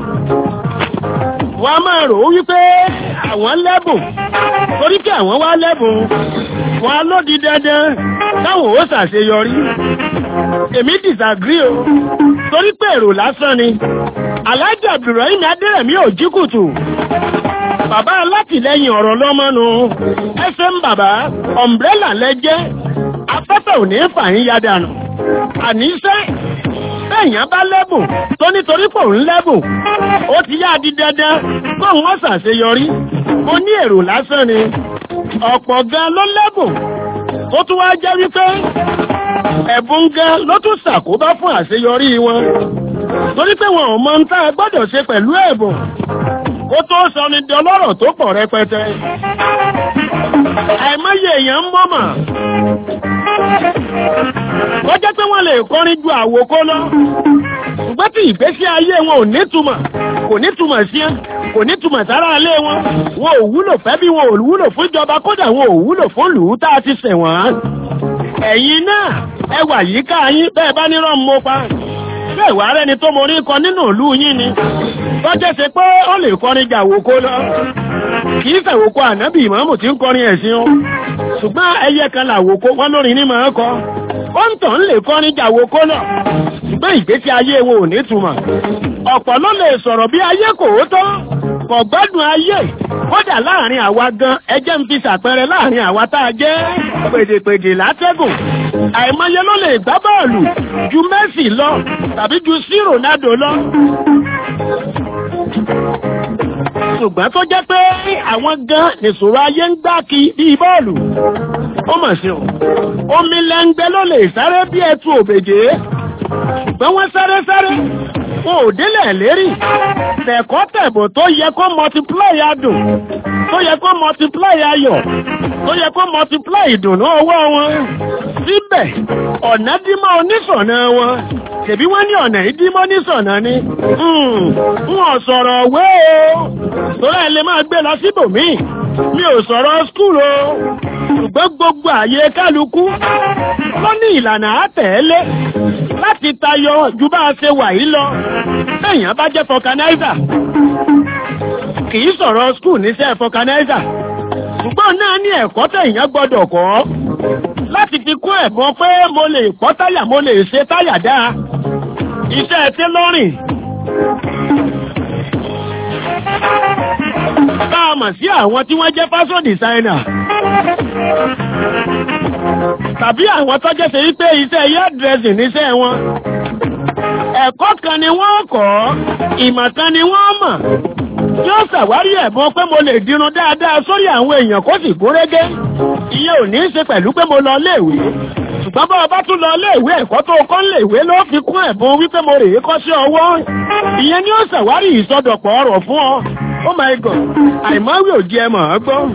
wọ́n á máa rò ó wípé àwọn lẹ́bùn torí kí àwọn wá lẹ́bùn wọn á lódi dandan táwọn ó ṣàṣeyọrí èmi disagree o torí pé èrò lásán ni Alhaji Abdulrahim Adérẹ̀mí ò jí kùtù bàbá alátìlẹyìn ọ̀rọ̀ lọ́mọ́nu ẹsẹ̀ ń bàbá ọ̀mbrẹ́là lẹ́jẹ́ afẹ́fẹ́ ò ní fàyín ya dànù àníṣẹ́ bẹ́ẹ̀yàn bá lẹ́bùn tó nítorí pò ń lẹ́bùn ó ti yá di dandan kó wọ́n ṣàṣeyọrí mo ní èrò lásán ni ọ̀pọ̀ gan ló lẹ́bùn tó tún wá jẹ́ wípé ẹ̀bùn gan ló tún ṣàkóbá fún àṣeyọrí wọn torí pé wọn ò mọ ń tá a gbọ́dọ̀ ṣe pẹ̀lú ẹ̀bùn ó tó sọ ní di ọlọ́rọ̀ tó pọ̀ rẹpẹtẹ àìmọye èèyàn ń mọ́mọ̀ ó jẹ́ pé wọ́n lè kọrin ju àwòkó lọ ṣùgbọ́n tí ìgbésí ayé wọn ò nítumọ̀ kò nítumọ̀ sí ẹ́ kò nítumọ̀ sára alé wọn wọn ò wúlò fẹ́ bí wọn ò wúlò fún ìjọba kódà wọn ò wúlò fún lùú tá a ti ṣẹ̀ wọ́n ẹ̀yin náà ẹ wà yíká yín bẹ́ẹ̀ bá nírọ̀ mọ́ pa bẹ́ẹ̀ wà rẹ́ni tó morí kọ nínú ìlú yín ni tọ́jẹ́ ṣe pé ó lè kọrin jà wòkó lọ kì í ṣàwòkó ànábì ìmáàmù tí ń kọrin ẹ̀sìn o ṣùgbọ́n ẹyẹ kan làwòkó wọn lórin ní máa kọ ó ń tàn lè kọrin jà wòkó lọ ṣùgbọ́n ìgbésí ayé wọn ò ní túmọ̀ ọ̀pọ̀ ló lè sọ̀rọ̀ bí ayé kò ó tọ́ kò gbádùn ayé kódà láàrin àwa gan ẹjẹ́ ń fi ṣàpẹẹrẹ láàrin àwa tá a jẹ́ pèdèpèdè látẹ́gùn àìmọye ló lè gbá bọ́ọ̀lù ju Messi lọ tàbí ju sí Ronaldo lọ ṣùgbọ́n tó jẹ́ pé àwọn gan nìṣòro ayé ń gbá kí bíi bọ́ọ̀lù ó mọ̀ sí o omi lẹ́ngbẹ́ ló lè sáré bí ẹtu òbèjé ṣùgbọ́n wọ́n sáré sáré wọn ò délẹ̀ lérí tẹ̀kọ́ tẹ̀bọ̀ tó yẹ kó multiply adùn tó yẹ kó multiply ayọ̀ tó yẹ kó multiply ìdùnnú ọwọ́ wọn síbẹ̀ ọ̀nà dímọ̀ oníṣọ̀nà wọn ṣèbí wọ́n ní ọ̀nà ìdímọ̀ oníṣọ̀nà ni wọn sọ̀rọ̀ wé o torí ẹ lè máa gbé lọ síbòmíì mi ò sọ̀rọ̀ skúl o ṣùgbọ́n gbogbo àyè kálukú ló ní ìlànà àtẹ̀ẹ́lé láti tayọ ju bá a ṣe wà yìí lọ lẹ́yìn bá jẹ́ fọkanáísà kì í sọ̀rọ̀ skúl níṣẹ́ fọkanáísà ṣùgbọ́n náà ní ẹ̀kọ́ tẹ̀yìn gbọ́dọ̀ kọ́ láti fi kún ẹ̀bọn pé mo lè pọ́ táyà mo lè ṣe táyà dáa iṣẹ́ tẹ́lọ́rìn bá a mọ̀ sí àwọn tí wọ́n jẹ́ fashion designer tàbí àwọn tó jẹ́ ṣe wípé iṣẹ́ hair dressing níṣẹ́ wọn ẹ̀kọ́ kan ni wọ́n kọ́ ìmọ̀ kan ni wọ́n mọ̀ yóò ṣàwárí ẹ̀bùn pé mo lè dirun dáadáa sórí àwọn èèyàn kó sì gúnrégé ìyẹn ò ní í ṣe pẹ̀lú pé mo lọ léèwé ṣùgbọ́n bá ọba tún lọ léèwé ẹ̀kọ́ tó kọ́ léèwé ló fi kún ẹ̀bùn wípé mo rèé kọ́ sí ọwọ́ ìyẹn ni ó ṣàwárí ìsọdọ̀pọ̀ ọ̀rọ̀ fún ọ oh my god àìmọ́wé ò jẹ́ mọ̀ ọ́ gbọ́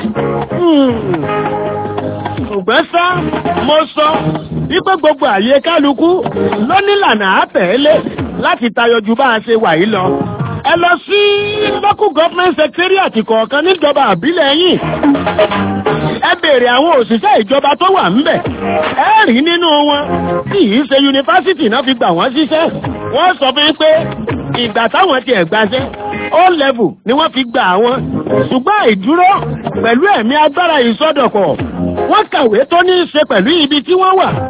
ṣùgbọ́n sá mo sọ wípé gbogbo àyè kálukú ló nílànà àtẹ̀lé láti tayọ ju bá a ṣe wà yìí lọ ẹ lọ sí local government secretariat kọ̀ọ̀kan níjọba àbílẹ̀ yìí ẹ béèrè àwọn òṣìṣẹ́ ìjọba tó wà ńbẹ̀ ẹ rí nínú wọn tí yìí ṣe yunifásitì náà fi gbà wọ́n ṣiṣẹ́ wọ́n sọ fún pé ìgbà táwọn ti ẹ̀gbáṣẹ́ ó level ni wọ́n fi gbà wọ́n ṣùgbọ́n ìdúró pẹ̀lú ẹ̀mí agbára ìsọdọ̀kọ̀ wọ́n kàwé tó ní í ṣe pẹ̀lú ibi tí wọ́n wà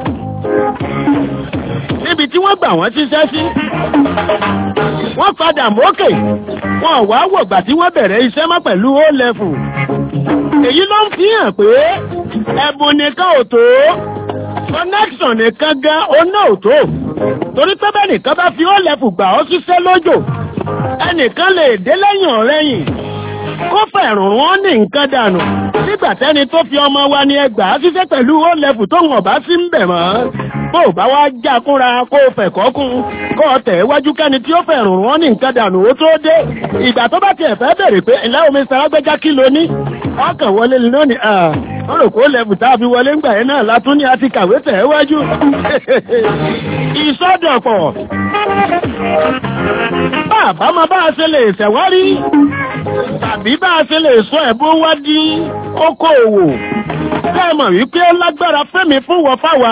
níbi tí wọ́n gbà wọ́n ṣiṣẹ́ sí wọ́n padà mókè wọn ò wá wọ̀gbà tí wọ́n bẹ̀rẹ̀ iṣẹ́ mọ́ pẹ̀lú ó level èyí ló ń fi hàn pé ẹ̀bùn nìkan ò tó connection nìkan gan oná ò tó torí pé bẹ́ẹ̀ nìkan bá fi ó level gbà ọ́ ṣiṣẹ́ lójò ẹnìkan lè dé lẹ́yìn ọ̀rẹ́yìn kó fẹ̀rùn wọn ní nǹkan dànù nígbà tẹ́ni tó fi ọmọ wa ní ẹgbàá ṣiṣẹ́ pẹ̀lú ó level tó wọ̀n bá sí ń bẹ̀ mọ́ bó bá wá já kúnra kó fẹ̀kọ́ kún kó tẹ̀ wájú kẹ́ni tí ó fẹ̀rùn wọn ní nǹkan dànù ó tó dé ìgbà tó bá tiẹ̀ fẹ́ bèrè pé ǹlẹ́ omi saragbẹ́já kí ló ní ọkàn wọlé lónìí wọ́n rò kó lẹ́bù tá a fi wọlé ńgbà yẹn náà látún ní a ti kàwé tẹ̀ wájú ìsọdọ̀pọ̀ bàbá máa bá a ṣe lè ṣẹ̀wárí tàbí bá a ṣe lè sọ ẹ̀bùn wá di okòòwò kẹ́mọ̀ wípé ó lágbára fẹ́mi fún wọ fáwa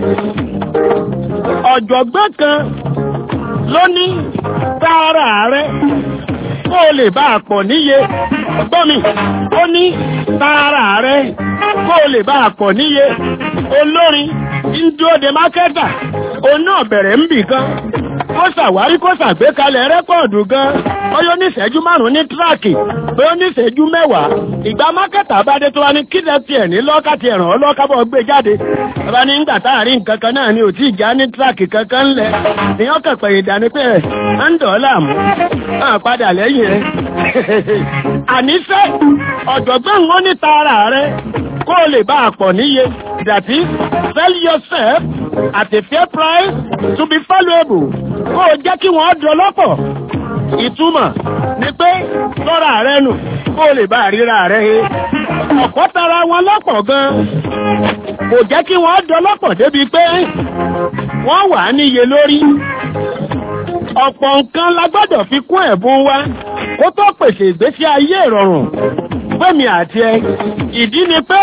ọ̀jọ̀gbọ́n kan ló ní tààrà rẹ̀ kó o lè bá a pọ̀ níye ọgbọ́n mi ó ní tààrà rẹ̀ kó o lè bá a pọ̀ níye olórin ń dúró de mákẹ́tà òun náà bẹ̀rẹ̀ ń bì kan ó ṣàwárí kó ṣàgbékalẹ̀ rẹ́kọ̀dù gan bóyá oníṣẹ́jú márùn-ún ní tíráàkì bóyá oníṣẹ́jú mẹ́wàá ìgbà mákẹ́tà bá dé tó wá ní kílẹ̀ tiẹ̀ ní lọ́kàtì ẹ̀ràn ọlọ́kábọ̀ gbé jáde bàbá ní gbà táàrin nǹkan kan náà ni ò tí ì já ní tíráàkì kankan ńlẹ̀ ní ọkàn pẹ̀yì dání pé ẹ̀ ń dọ̀ọ́là mú hàn padà lẹ́yìn rẹ̀ àníṣe ọ̀jọ̀gbọ́n ó ní tààrà rẹ̀ kó o lè bá a pọ̀ níye that is sell yourself at a fair price to be valuable kó o jẹ́ kí wọ́n dọlọ́pọ̀ ìtumọ̀ ni pé lọ́ra rẹ nù kó o lè bá ríra rẹ he ọ̀pọ̀ tara wọn lọ́pọ̀ gan kò jẹ́ kí wọ́n dọlọ́pọ̀ débi pé wọ́n wà níye lórí ọ̀pọ̀ nǹkan la gbọ́dọ̀ fi kún ẹ̀bùn wa kó tó pèsè ìgbésí ayé ìrọ̀rùn fẹ́mi àti ẹ ìdí ni pé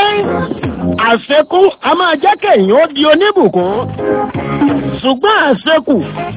àṣekún a máa jẹ́ kéèyàn ó di oníbùkún ṣùgbọ́n àṣekù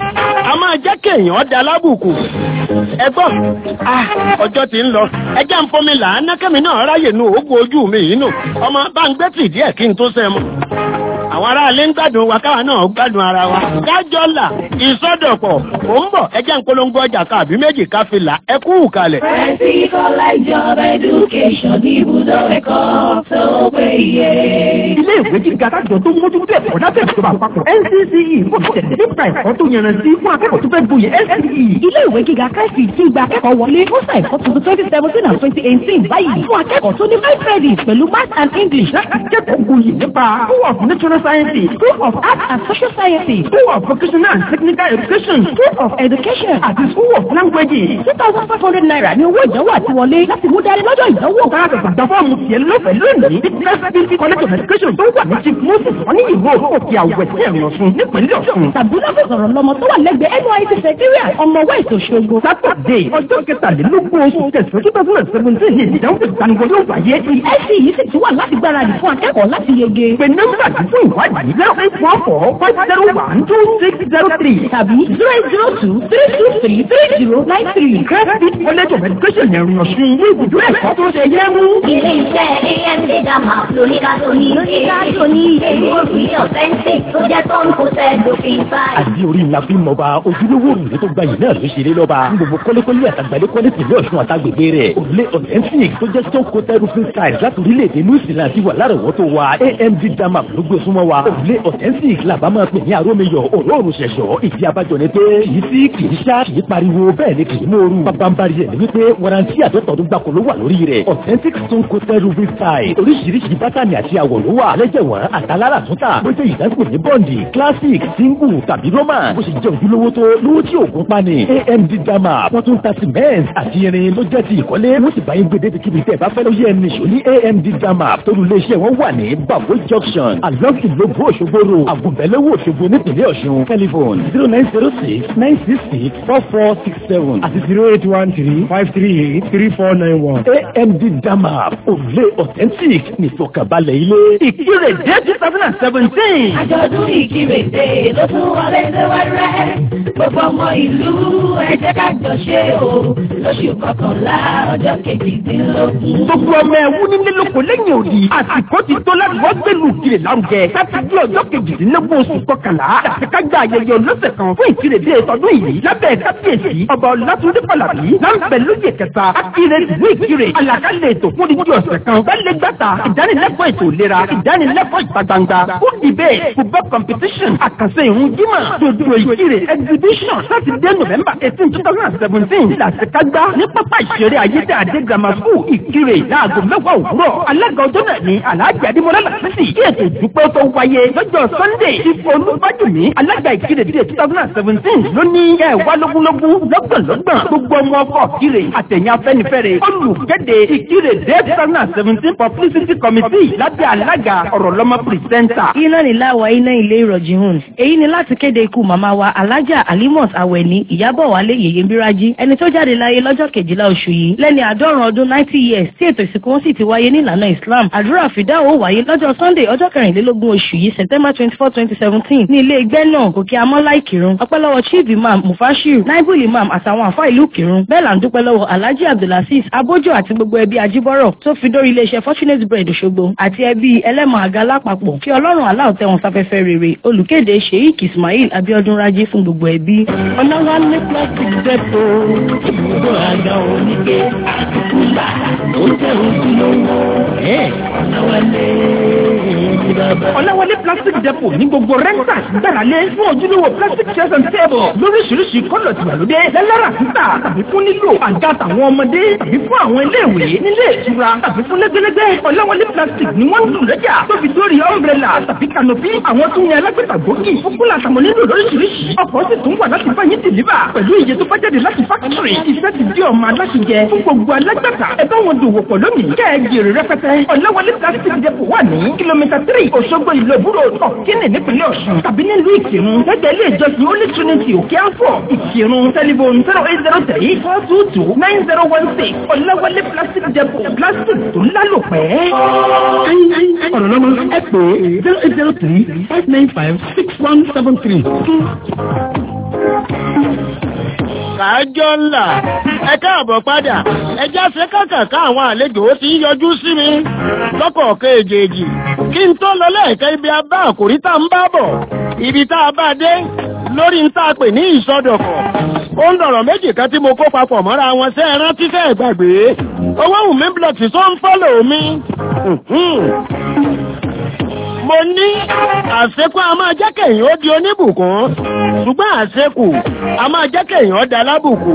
a máa jẹ́ kéèyàn da lábùkù ẹgbọ́n ah ọjọ́ ti ń lọ ẹjẹ́ ń fomi làánà kẹ́mi náà ráyè nu òògùn ojú mi yìí nù ọmọ bá ń gbé tì díẹ̀ kí n tó sẹ́ mu àwọn aráalé ń gbádùn wa káwa náà gbádùn ara wa kájọ́ là ìsọdọ̀pọ̀ ò ń bọ̀ ẹjẹ́ ń polongo ọjà káàbí méjì ká fi là ẹ kú kalẹ̀. Fancy College of Education ní ibùdó ẹ̀kọ́ tó péye. ilé ìwé gíga kájọ tó mójútó ẹ̀kọ́ lábẹ́ ìjọba àpapọ̀ NCCE kò tẹ̀lé nípa ẹ̀kọ́ tó yanrantí fún akẹ́kọ̀ọ́ tó fẹ́ gboyè NCCE. ilé ìwé gíga káìsì tí gba akẹ́kọ̀ọ́ wọlé ó sà ẹ̀kọ́ tuntun twenty seventeen and twenty eighteen báyìí fún akẹ́kọ̀ọ́ tó ní five credits pẹ̀lú math and english láti kẹ́kọ̀ọ́ gboyè nípa school of natural sciences school of art and social sciences school of vocational and technical education school of education àti school of languages. two thousand five hundred naira ní owó ìdánwò àti wọlé láti mú dání lọ́jọ́ ìdánwò. Káàkiri gbàgbà fọ́ọ̀mù tiẹ̀ lọ́fẹ̀ẹ́ lónìí ní Presidency College of Education tó wà ní Chief Moses wọ́n ní ìwé òkè àwẹ̀ sí ẹ̀rìn ọ̀sùn nípínlẹ̀ Ọ̀ṣun. tàbí lọ́fẹ̀ẹ́ sọ̀rọ̀ lọ́mọ tó wà lẹ́gbẹ̀ẹ́ NYSC secretariat ọmọ west Òṣogbo. Sátọ̀dé ọjọ́ kẹtàlélógún oṣù kẹsàn-án two thousand and seventeen ní ìdánwò ìgbaniwọlé yóò wáyé. ẹ̀sì yìí sì ti wà láti gbáradì fún akẹ́kọ̀ọ́ láti yege. Pè nọ́mbà tí fún ìwádìí zero eight one four five zero one two six zero three tàbí zero eight zero two three two three three zero nine three. Presidency College of Education ẹ̀rìn ọ̀sùn ní ibùdó ẹ̀kọ́ tó ṣe yẹ mú. Ilé iṣẹ́ AMD Dama lóníkàtó ní lóníkàtó ní èlú òrùlé authentic tó jẹ́ tó ń kó sẹ́ dófin báyìí. àti orí ńlá bí mọba ojúlówó òrùlé tó gbayì náà ló ṣeré lọ́ba ní gbogbo kọ́lékọ́lé àtàgbàlẹ́ kọ́lé tìlẹ̀ ọ̀ṣun àtàgbègbè rẹ̀ òrùlé authentic tó jẹ́ stone coated roofing tiles láti orílẹ̀-èdè new zealand ti wà lárọ̀wọ́tò wa amd dama ló gbé súnmọ́ wa òrùlé authentic làbá máa pè ní arómiyọ̀ òróòrùn ṣẹ̀ṣọ́ ìdí abájọ ni pé kì í sí kì í ṣá kì í pariwo bẹ́ẹ̀ ni kì í mòoru bábánbárí ẹ̀ ní wípé warranty àtọ́tọ̀ọ́dún gbàkó ló wà lórí rẹ̀ authentic stone coated roofing tiles oríṣiríṣi bátànì àti àwọ̀ ló wà lẹ́jẹ̀wọ̀n àtàlára túntà bó ṣe ìdásíkò ní bọ́ǹdì classic single tàbí roman bó ṣe jẹ́ ojúlówó tó lówó tí òògùn pani amd dama wọ́n tún ta cement àti irin ló jẹ́ ti ìkọ́lé wọ́n sì bá yín gbé débi kíbi tẹ́ ẹ bá fẹ́ ló yẹ ẹni ṣò ní amd dama torí iléeṣẹ́ wọn wà ní babo junction along ìlóbù òṣogbo ro àgùnbẹ̀lẹ́wò òṣogbo nípìnlẹ̀ ọ̀ṣun telephone zero nine zero six nine six six four four six seven àti zero eight one three five three eight three four nine one amd dama òrùlé authentic nìfọ̀kànbalẹ̀ ilé ìkírè dé two thousand and seventeen. Àjọ̀dún ìkírèdè ló tún wọlé síwájú gbogbo ọmọ ìlú ẹ jẹ́ ká jọ ṣe o lóṣù kọkànlá ọjọ́ kejìdínlógún. gbogbo ọmọ ẹ̀wú nílé lóko lẹ́yìn òdì àsìkò ti tó láti wọ́n gbẹ̀lú kiri lárugẹ láti di ọjọ́ kejìdínlógún oṣù kọkànlá láti ká gba ayẹyẹ olóṣè kan fún ìkírèdè tọdún yìí lábẹ́ kábíyèsí ọba ọlátúndé pàlàbí láǹbẹ̀ lóye kẹta akire ìwé ìkírè àlàkalẹ̀ ètò fún ìdí ọ̀sẹ̀ kan bẹ́ẹ̀ gbàtà ìdánilẹ́kọ̀ọ́ ètò ìlera ìdánilẹ́kọ̀ọ́ ìta gbangba food debate football competition àkànṣe ìhun jímọ̀ dodo ìkírè exhibition láti dé november eighteen two thousand and seventeen làṣekágbá ní pápá ìṣeré ayédáadé grammar school ìkírè láago mẹ́wàá òwúrọ̀ alága ọjọ́ náà ní alhaji adimola lasisi kí ètò ìdúpẹ́ tó wáyé lọ́jọ́ sunday ìfọ̀ olúbájúmi alága ìkírè dídé two thousand and seventeen ló ní ẹ wá lógúnlógún lọ́gbọ̀nlọ́gbọ̀n gbogbo ọmọ ọkọ̀ ìkírè àtẹ̀yìn afẹ́nifẹ́re olùkéde ìkírè dé two thousand and seventeen publicity committee lábẹ́ alága ọ̀rọ̀ lọ́mọ pírẹsẹ́ńtà. iná nílá wa iná ilé ìrọ̀jì hùn èyí ni láti kéde ikú màmá wa alájà alimot awẹni ìyábọ̀ wálé yèyé bírájí ẹni tó jáde láyé lọ́jọ́ kejìlá oṣù yìí lẹ́ni àádọ́rùn ọdún ninety years tí ètò ìsìnkú wọn sì ti wáyé ní ìlànà islam àdúrà fìdá ó wáyé lọ́jọ́ sunday ọjọ́ kẹrìnlélógún oṣù yìí september twenty four twenty seventeen ní ilé ẹgbẹ́ náà gòkè amọ́lá ìkírun ọpẹ́lọ́wọ́ chief imam mufashiru naibul imam àtàwọn àfa ìlú kírun bẹ́ẹ̀ là ń dúpẹ́ lọ́wọ́ alhaji abdulaziz abójó àti gbogbo ẹbí ajíbọ́rọ̀ tó fi dórí iléeṣẹ́ fortunate bread òṣogbo àti ẹbí ẹlẹ́mọ̀ àga lápapọ̀ kí ọlọ́run aláwọ̀ tẹ́ wọn sáfẹ́fẹ́ rere olùkéde sheik ismail abiodun raji fún gbogbo ẹbí. ọ̀làwálé plastic depo ibùdó àga oníke àtìkúlà tó tẹ̀ ojú lówó ọ̀làwálé ìdíbàbà. ọ̀làwálé plastic depot ní gbogbo rẹ́ńtà gbáralé fún ojúlówó plastic chairs and table lóríṣiríṣi kọ́lọ̀ tìgbàlódé lẹ́lẹ́rà títà tàbí fún nílò àga tàwọn ọmọdé tàbí fún àwọn iléèwé nílé ìtura tàbí fún lẹ́gbẹ́lẹ́gbẹ́ ọ̀làwálé plastic ni wọ́n ń lù lọ́jà tó fi dórí umbrella tàbí canopy àwọn tó ń yan alágbèta gbòógì fún kúlà tàwọn nílò lóríṣiríṣi ọkọ̀ sì tún wà láti báyìí dìlíbà pẹ̀lú iye tó bá jáde láti fákítírì iṣẹ́ ti di ọmọ aláṣẹjẹ fún gbogbo alágbàtà ẹ bá wọn dòwò pọ̀ lónìí kẹ́ ẹ jèrè rẹpẹtẹ ọ̀làwálé plastic depot wà ní kìlómítà tírì òṣogbo ìlú ìbúrò ọ̀kínì nípínlẹ̀ ọ̀ṣun tàbí nílùú ìkírun lẹ́gbẹ̀ẹ́ ilé ìjọsìn holy trinity òkè àfọ̀ ìkírun tẹlifon zero eight zero three four two two nine zero one six ọ̀làwálé plastic depot plastic tó lálòpẹ́. ọ̀rọ̀ lọ́mọ ẹ pè é zero eight zero three five nine five six one seven three. kájọ ńlá ẹ káàbọ̀ padà ẹjẹ́ àṣẹ kàkàká àwọn àlejò ó ti ń yọjú sí mi lọ́kọ̀ọ̀kan èjèèjì kí n tó lọ lẹ́ẹ̀kẹ́ ibi abá àkòrí tá ń bá bọ̀ ibi tá a bá dé lórí ń tá a pè ní ìsọdọ̀kọ̀ ó ń dọ̀rọ̀ méjì kan tí mo kó papọ̀ mọ́ra wọn sẹ́ ẹ rántí sẹ́ ẹ gbàgbé owó wùmí blọọ̀tì tó ń fọ́lò mi mo ní àṣekú a máa jẹ́ kẹ̀yìn ó di oníbùkún ṣùgbọ́n àṣekù a máa jẹ́ kẹ̀yìn ó da lábùkù.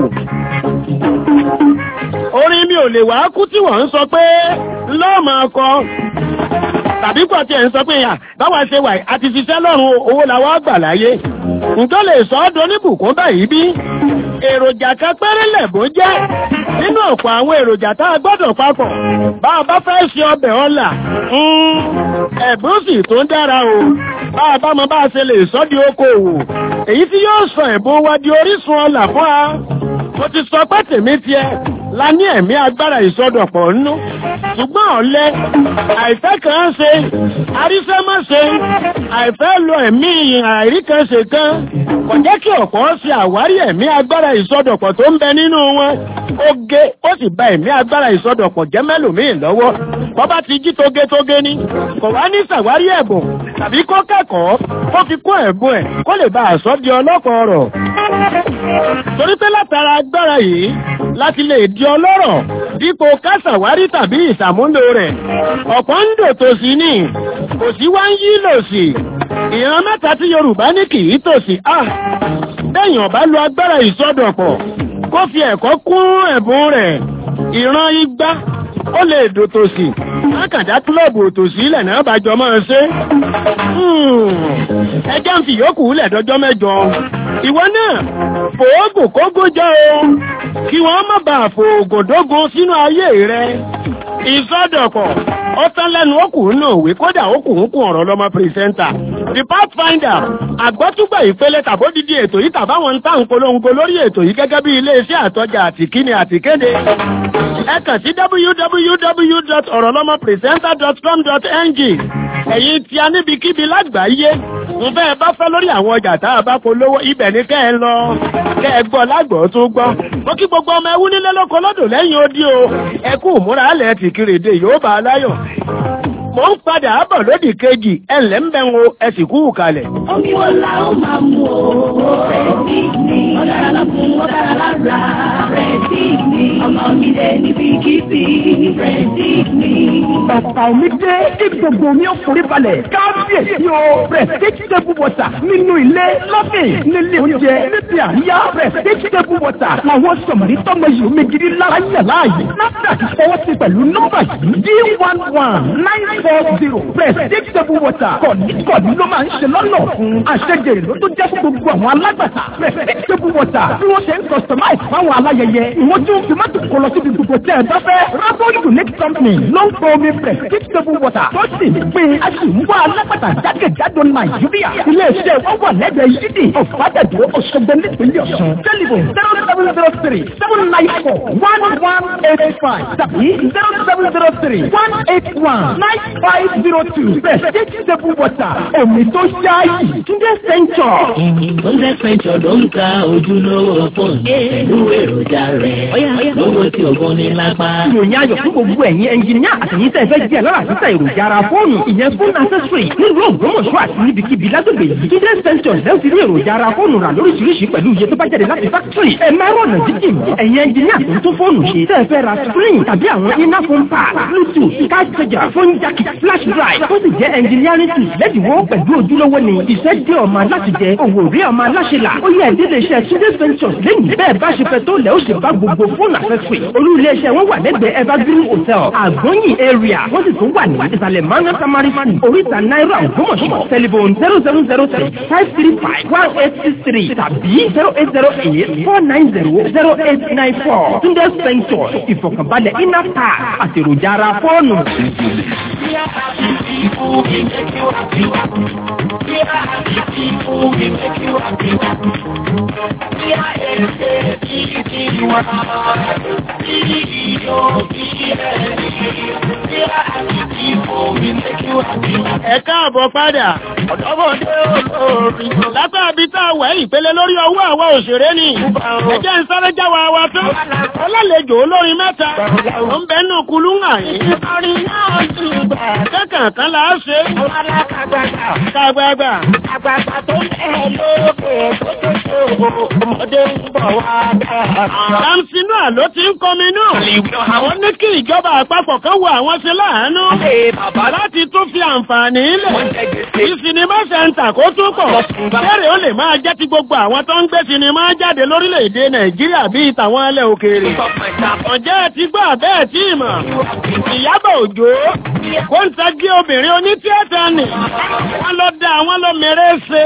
orin mi ò lè wá kú tí wọ́n ń sọ pé lọ́ọ̀mọ̀ ọkọ tàbí pọ̀ tí ẹ̀ ń sọ pé yà báwa ṣe wà àti ṣiṣẹ́ lọ́rùn owó làwọn gbà láyé nǹkan lè sọ ọ́ di oníbùkún báyìí bí èròjà kan péré lẹ̀bùn jẹ́ nínú ọ̀pọ̀ àwọn èròjà tá a gbọ́dọ̀ papọ̀ bá a bá fẹ́ ṣe ọbẹ̀ ọ̀la ẹ̀bùn sì tó ń dára o bá a bá mọ bá a ṣe lè sọ́ di okòòwò èyí tí yóò sọ ẹ̀bùn wa di orísun ọ̀la fún wa mo ti sọ pé tèmi tiẹ̀ la ní ẹ̀mí agbára ìsọdọ̀pọ̀ nínú ṣùgbọ́n ọ̀lẹ àìfẹ́ kan ṣe aríṣẹ́ má ṣe àìfẹ́ lo ẹ̀mí àìrí kan ṣe kan kò jẹ́ kí ọ̀pọ̀ ṣe àwárí ẹ̀mí agbára ìsọdọ̀pọ̀ tó ń bẹ nínú wọn ó gé ó sì bà ẹ̀mí agbára ìsọdọ̀pọ̀ jẹ́ mẹ́lòmíì lọ́wọ́ bọ́ bá ti jí togetóge ni kò wá ní ṣàwárí ẹ̀bùn tàbí kó kẹ́kọ̀ọ́ kó fi kó ẹ̀bùn ẹ̀ kó lè bá àṣọ di ọlọ́kọ̀ ọ̀rọ̀ torí pé látara agbára yìí láti lè di ọlọ́rọ̀ dípò kásàwárí tàbí ìsàmúlò rẹ̀ ọ̀pọ̀ ń dò tòsí ní kò sí wá ń yí lòsì ìran mẹ́ta tí yorùbá ní kì í tòsí à bẹ́yàn bá lo agbára ìsọdọ̀pọ̀ kó fi ẹ̀kọ́ kún ẹ̀bùn rẹ̀ ìran igba ó lè dò tòsí lákàndá kílọ̀bù òtòsí ilẹ̀ náà bá jọ máa ṣe ẹjẹ́ ń fi yòókù lẹ̀ dọjọ́ mẹ́jọ ìwọ náà fòógùn kógó jẹ́ o kí wọ́n má bàa fòógùn dógún sínú ayé rẹ ìsọdọ̀pọ̀ ó tán lẹ́nu okùn náà wé kódà okùn ń kún ọ̀rọ̀ lọ́mọ pírísẹ́ńtà the pathfinder àgbọ́túgbà ìpele tàbódìdí ètò yìí tàbáwọn ń tà ń polongo lórí ètò yìí gẹ́gẹ́ bí iléeṣẹ́ àtọ́jà àtìkíni àtìkéde ẹ kàn sí www.orolomopresenter.com.ng ẹ̀yin tí a níbikíbi lágbàáyé ń fẹ́ bá fẹ́ lórí àwọn ọjà tá a bá polówó ibẹ̀ ní kẹ́ ẹ lọ kẹ́ ẹ gbọ́ lágbọ̀ọ́ tó gbọ́ mo kí gbogbo ọmọ ẹwú nílé lóko lọ́dọ̀ lẹ́yìn odi o ẹ kú múra alẹ́ tìkìrìdè yóò bá a láyọ̀ mo ń padà bọ̀ lódì kejì ẹ ǹlẹ́ ń bẹ̀ ń wo ẹ sì kú kalẹ̀. Omi wo la ó máa mú o? Rẹ̀sí ni. Ọ̀dára lọ́kùn, ọ̀dára lára. Rẹ̀sí ni. Ọmọ mi dé níbi kíbi. Rẹ̀sí ni. Bàbá omi dé kí gbogbo omi ó forí balẹ̀. Kábíyèsí o. Prestige table water nínú ilé lọ́fìn nílé oúnjẹ níbi àríyá. Prestige table water làwọn sọ̀mọ̀rí tọ́mọ yìí omi gidi lára yẹ̀ láàyè. NAFDAC fọwọ́ sí pẹ̀lú nọ́mbà yìí D one one nine four zero prestige table water kọ̀ọ̀nì ló máa ń ṣe lọ́nà fún àṣejèrè ló tó jẹ́ fún gbogbo àwọn alágbàtà prestige table water bí wọ́n ṣe ń customize fáwọn aláyẹyẹ ìwọ́n tún fi mọ́tò kọ lọ síbi gbogbo tẹ́ ẹ bá fẹ́ Rabo unique company ló ń pọ omi prestige table water tó sì ń pè é a sì ń wá alágbàtà jákèjádò Nàìjíríà ilé-iṣẹ́ wọn wà lẹ́gbẹ̀ẹ́ yídì ọ̀fadàdúró Òṣogbo nípínlẹ̀ Ọ̀ṣun tẹlifon zero seven zero three seven nine four one one eight five tàbí zero seven zero three one eight one nine five zero two prestige table water omi tó ṣáàyè Túndé Central. Túndé Central ló ń ta ojúlówó fóònù pẹ̀lú èròjà rẹ̀ lówó tí ògùn ní lápá. ìròyìn ayọ̀ fún gbogbo ẹ̀yin ẹnjìníà àtẹ̀yìn tẹ̀ fẹ́ jẹ́ lọ́la títà èròjà ara fóònù ìyẹn fún accessory nílùú Ògbómọ̀ṣọ́ àti níbikíbi lágbègbè yìí. Túndé Central lẹ́wọ̀n ti rí èròjà ara fóònù rà lóríṣiríṣi pẹ̀lú iye tó bá jáde láti factory. ẹ máa rọ̀nà jíjìn mọ́. ẹ̀yin ẹnjìníà tó ń tún fóònù ṣe tẹ́ ẹ fẹ́ ra screen tàbí àwọn iná phone pad bluetooth card charger phone jack flash drive tó sì jẹ́ engineering tools lẹ́dínwó pẹ̀lú ojúlówó ni iṣẹ́ dé ọmọ aláṣẹ jẹ òwò rí ọmọ aláṣẹ là ó yẹ ìdílé iṣẹ́ Túndé Ventures lẹ́yìn bẹ́ẹ̀ bá ṣe fẹ́ tó lẹ́ ó sì bá gbogbo fóònù accessory olú ilé iṣẹ́ wọn wà lẹ́gbẹ̀ẹ́ evergreen hotel àgbọ̀nyìn area wọ́n sì tún wà ní ìsàlẹ̀ manga tamari fan oríta náírà ògbómọ̀ṣọ́ telephone zero seven zero three five three five one eight six three tàbí zero eight zero eight four nine zero zero eight nine four Túndé Ventures ìfọ̀kànbalẹ̀ iná ta àtèròjà ara fóònù. ẹ káàbọ̀ padà ọ̀dọ́bọ̀dé olórí látàbí tá a wẹ̀ ìpele lórí ọwọ́ àwa òṣèré ni ẹjẹ́ ń sáré jáwa wa tán ọlọ́lejò olórin mẹ́ta ó ń bẹ́nu kulú hàn yín kẹ́kàn kan là á ṣe kàgbàgbà Àgbàgbà tó lẹ̀ lókè tó tó tó ọmọdé ń bọ̀ wá dáa. Lámsínú àló ti ń kọmi náà. Àwọn ní kí ìjọba àpapọ̀ kan wo àwọn ṣe láàánú. Láti tún fi àǹfààní ilẹ̀. Kí sinimá sẹ́ńtà kó tún pọ̀. Bẹ́ẹ̀rẹ̀ ó lè máa jẹ́ ti gbogbo àwọn tó ń gbé sinimá jáde lórílẹ̀‐èdè Nàìjíríà bíi tàwọn ilẹ̀ òkèèrè. Ọ̀jẹ́ ti gbọ́ bẹ́ẹ̀ tí ì mọ̀. Ìyábọ̀ Òjó kó ń tagi obìnrin onítíátà nì. Wọ́n lọ da àwọn lọ mèrè ṣe.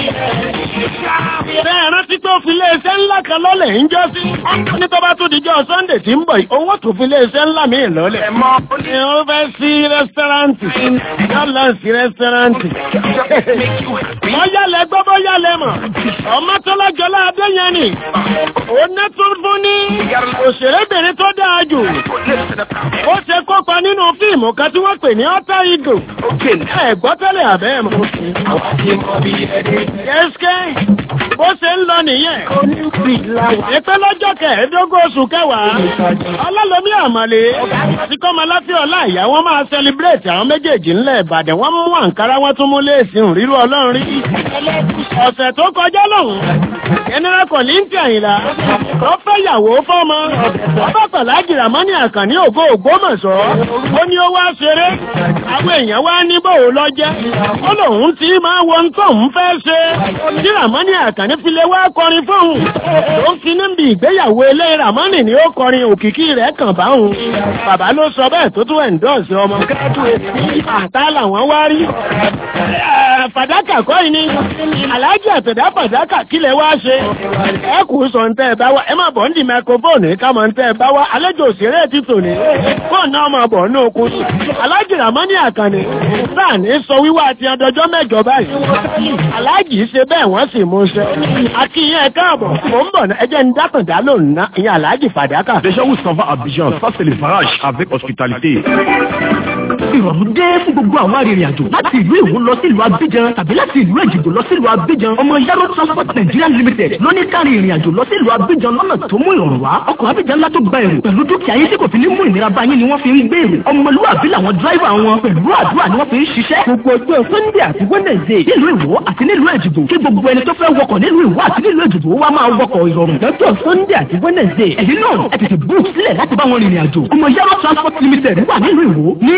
Bẹ́ẹ̀ rántí pé ó fi iléeṣẹ́ ńlá kan lọ́lẹ̀ ń jọ́ sí. Ní tó bá tún dijọ́ Sunday tí ń bọ̀ yìí, owó tó fi iléeṣẹ́ ńlá mi lọ́lẹ̀. Ni ó fẹ́ sí rẹ́sítọ́ráǹtì. Yóò lọ sí rẹ́sítọ́ráǹtì. Bọ́yálẹ̀ gbọ́ bọ́yálẹ̀ mọ̀. Ọmọ tó lọ́jọ́lá Adéyẹn ni. Òun náà tún fún ní òṣèrébìnrin tó dáa jù. Ó ṣe kópa nínú fíìmù kan tí wọ́n pè ní Ọ́tá Ìgò. Ẹ gbọ́ tẹ́lẹ̀ àbẹ́ mọ̀. Kẹ́sìkẹ́ bó ṣe ń lọ nìyẹn. Ìpẹ́ lọ́jọ́ kẹẹ̀ẹ́dógún oṣù kẹwàá. Ọlọ́lọ́mí àmàlé àti kọ́mọláfíà ọlá ìyá wọn máa sẹlibrétì àwọn méjèèjì ńlẹ̀ Ìbàdàn. Wọ́n mú àǹkárá wọn tún mú léèsì rírú ọlọ́run rí. Ọ̀sẹ̀ tó kọjá lọ́hùn. General Kọ̀líńtì Àyìnlá. Ó fẹ́ yàwó fọ́mọ. Ọba Pàlájì Ràmọ́nì Àkànní ògo Ògbómọ̀ṣọ́. Ó ní ó wá ṣeré. Àwọn èèyàn wá ní bòó lọ́jẹ́. Ó lòun ti máa wo ohun tóun fẹ́ ṣe. Tí Ràmọ́nì Àkànní fi lè wá kọrin fóun. Ó ń fi níbi ìgbéyàwó ilé Ràmọ́nì ni ó kọrin òkìkí rẹ̀ kàn báhùn. Bàbá ló sọ bẹ́ẹ̀ tó tún ẹ̀ńdọ́ọ̀sì ọmọ. Àtá làwọn wá rí. Fàdákà kọ́ yìí ni. Àlájì àtẹ̀dá fàdákà kílẹ̀ wá ṣe. Ẹ kù sọ ń tẹ́ ẹ bá wá. Ẹ má bọ̀ ń di microphone ká mọ̀ ń tẹ́ ẹ bá wá. Àlejò òṣèré ti tò ní. Fóònù náà máa bọ̀ ní okun. Alájì Ràmọ́nì Àkànní. Sáà ní sọ wíwá àti ọdọjọ́ mẹ́jọ báyìí. Alájì ṣe bẹ́ẹ̀ wọ́n sì mú ṣe. Akínyẹn káàbọ̀. Mò ń bọ̀ ẹ jẹ́ ń dákàndá lónìí ná. Ìyẹn Alájì Fàdákà. Les gens où s'en va à Abidjan, ça c'est le barrage avec hospitalité. ìrọ̀rùn dé fún gbogbo àwọn arìnrìn àjò láti ìlú Ìwó lọ sí ìlú Abidjan tàbí láti ìlú Èjìgbò lọ sí ìlú Abidjan ọmọ Yaro Transport Nigeria Limited lóní kárí ìrìn àjò lọ sí ìlú Abidjan lọ́nà tó mú ìrọ̀rùn wá ọkọ̀ Abidjan ńlá tó gba èrò pẹ̀lú dúkìá yín tí kò fi ní mú ìnira bá yín ni wọ́n fi ń gbé èrò ọmọlúwàbí làwọn dráìvà wọn pẹ̀lú àdúrà ni wọ́n fi ń ṣiṣẹ́ gbogbo ọjọ́ Sunday àti Wednesday nílùú Ìwó àti nílùú Èjìgbò kí gbogbo ẹni tó fẹ́ wọkọ̀ nílùú Ìwó àti nílùú Èjìgbò wá máa wọkọ̀ ìrọ̀rùn lọ́jọ́ Sunday àti Wednesday èyí náà ẹ tètè book sílẹ̀ láti bá wọn rìnrìn àjò ọmọ Yaro Transport Limited wà nílùú Ìwó ní láàyè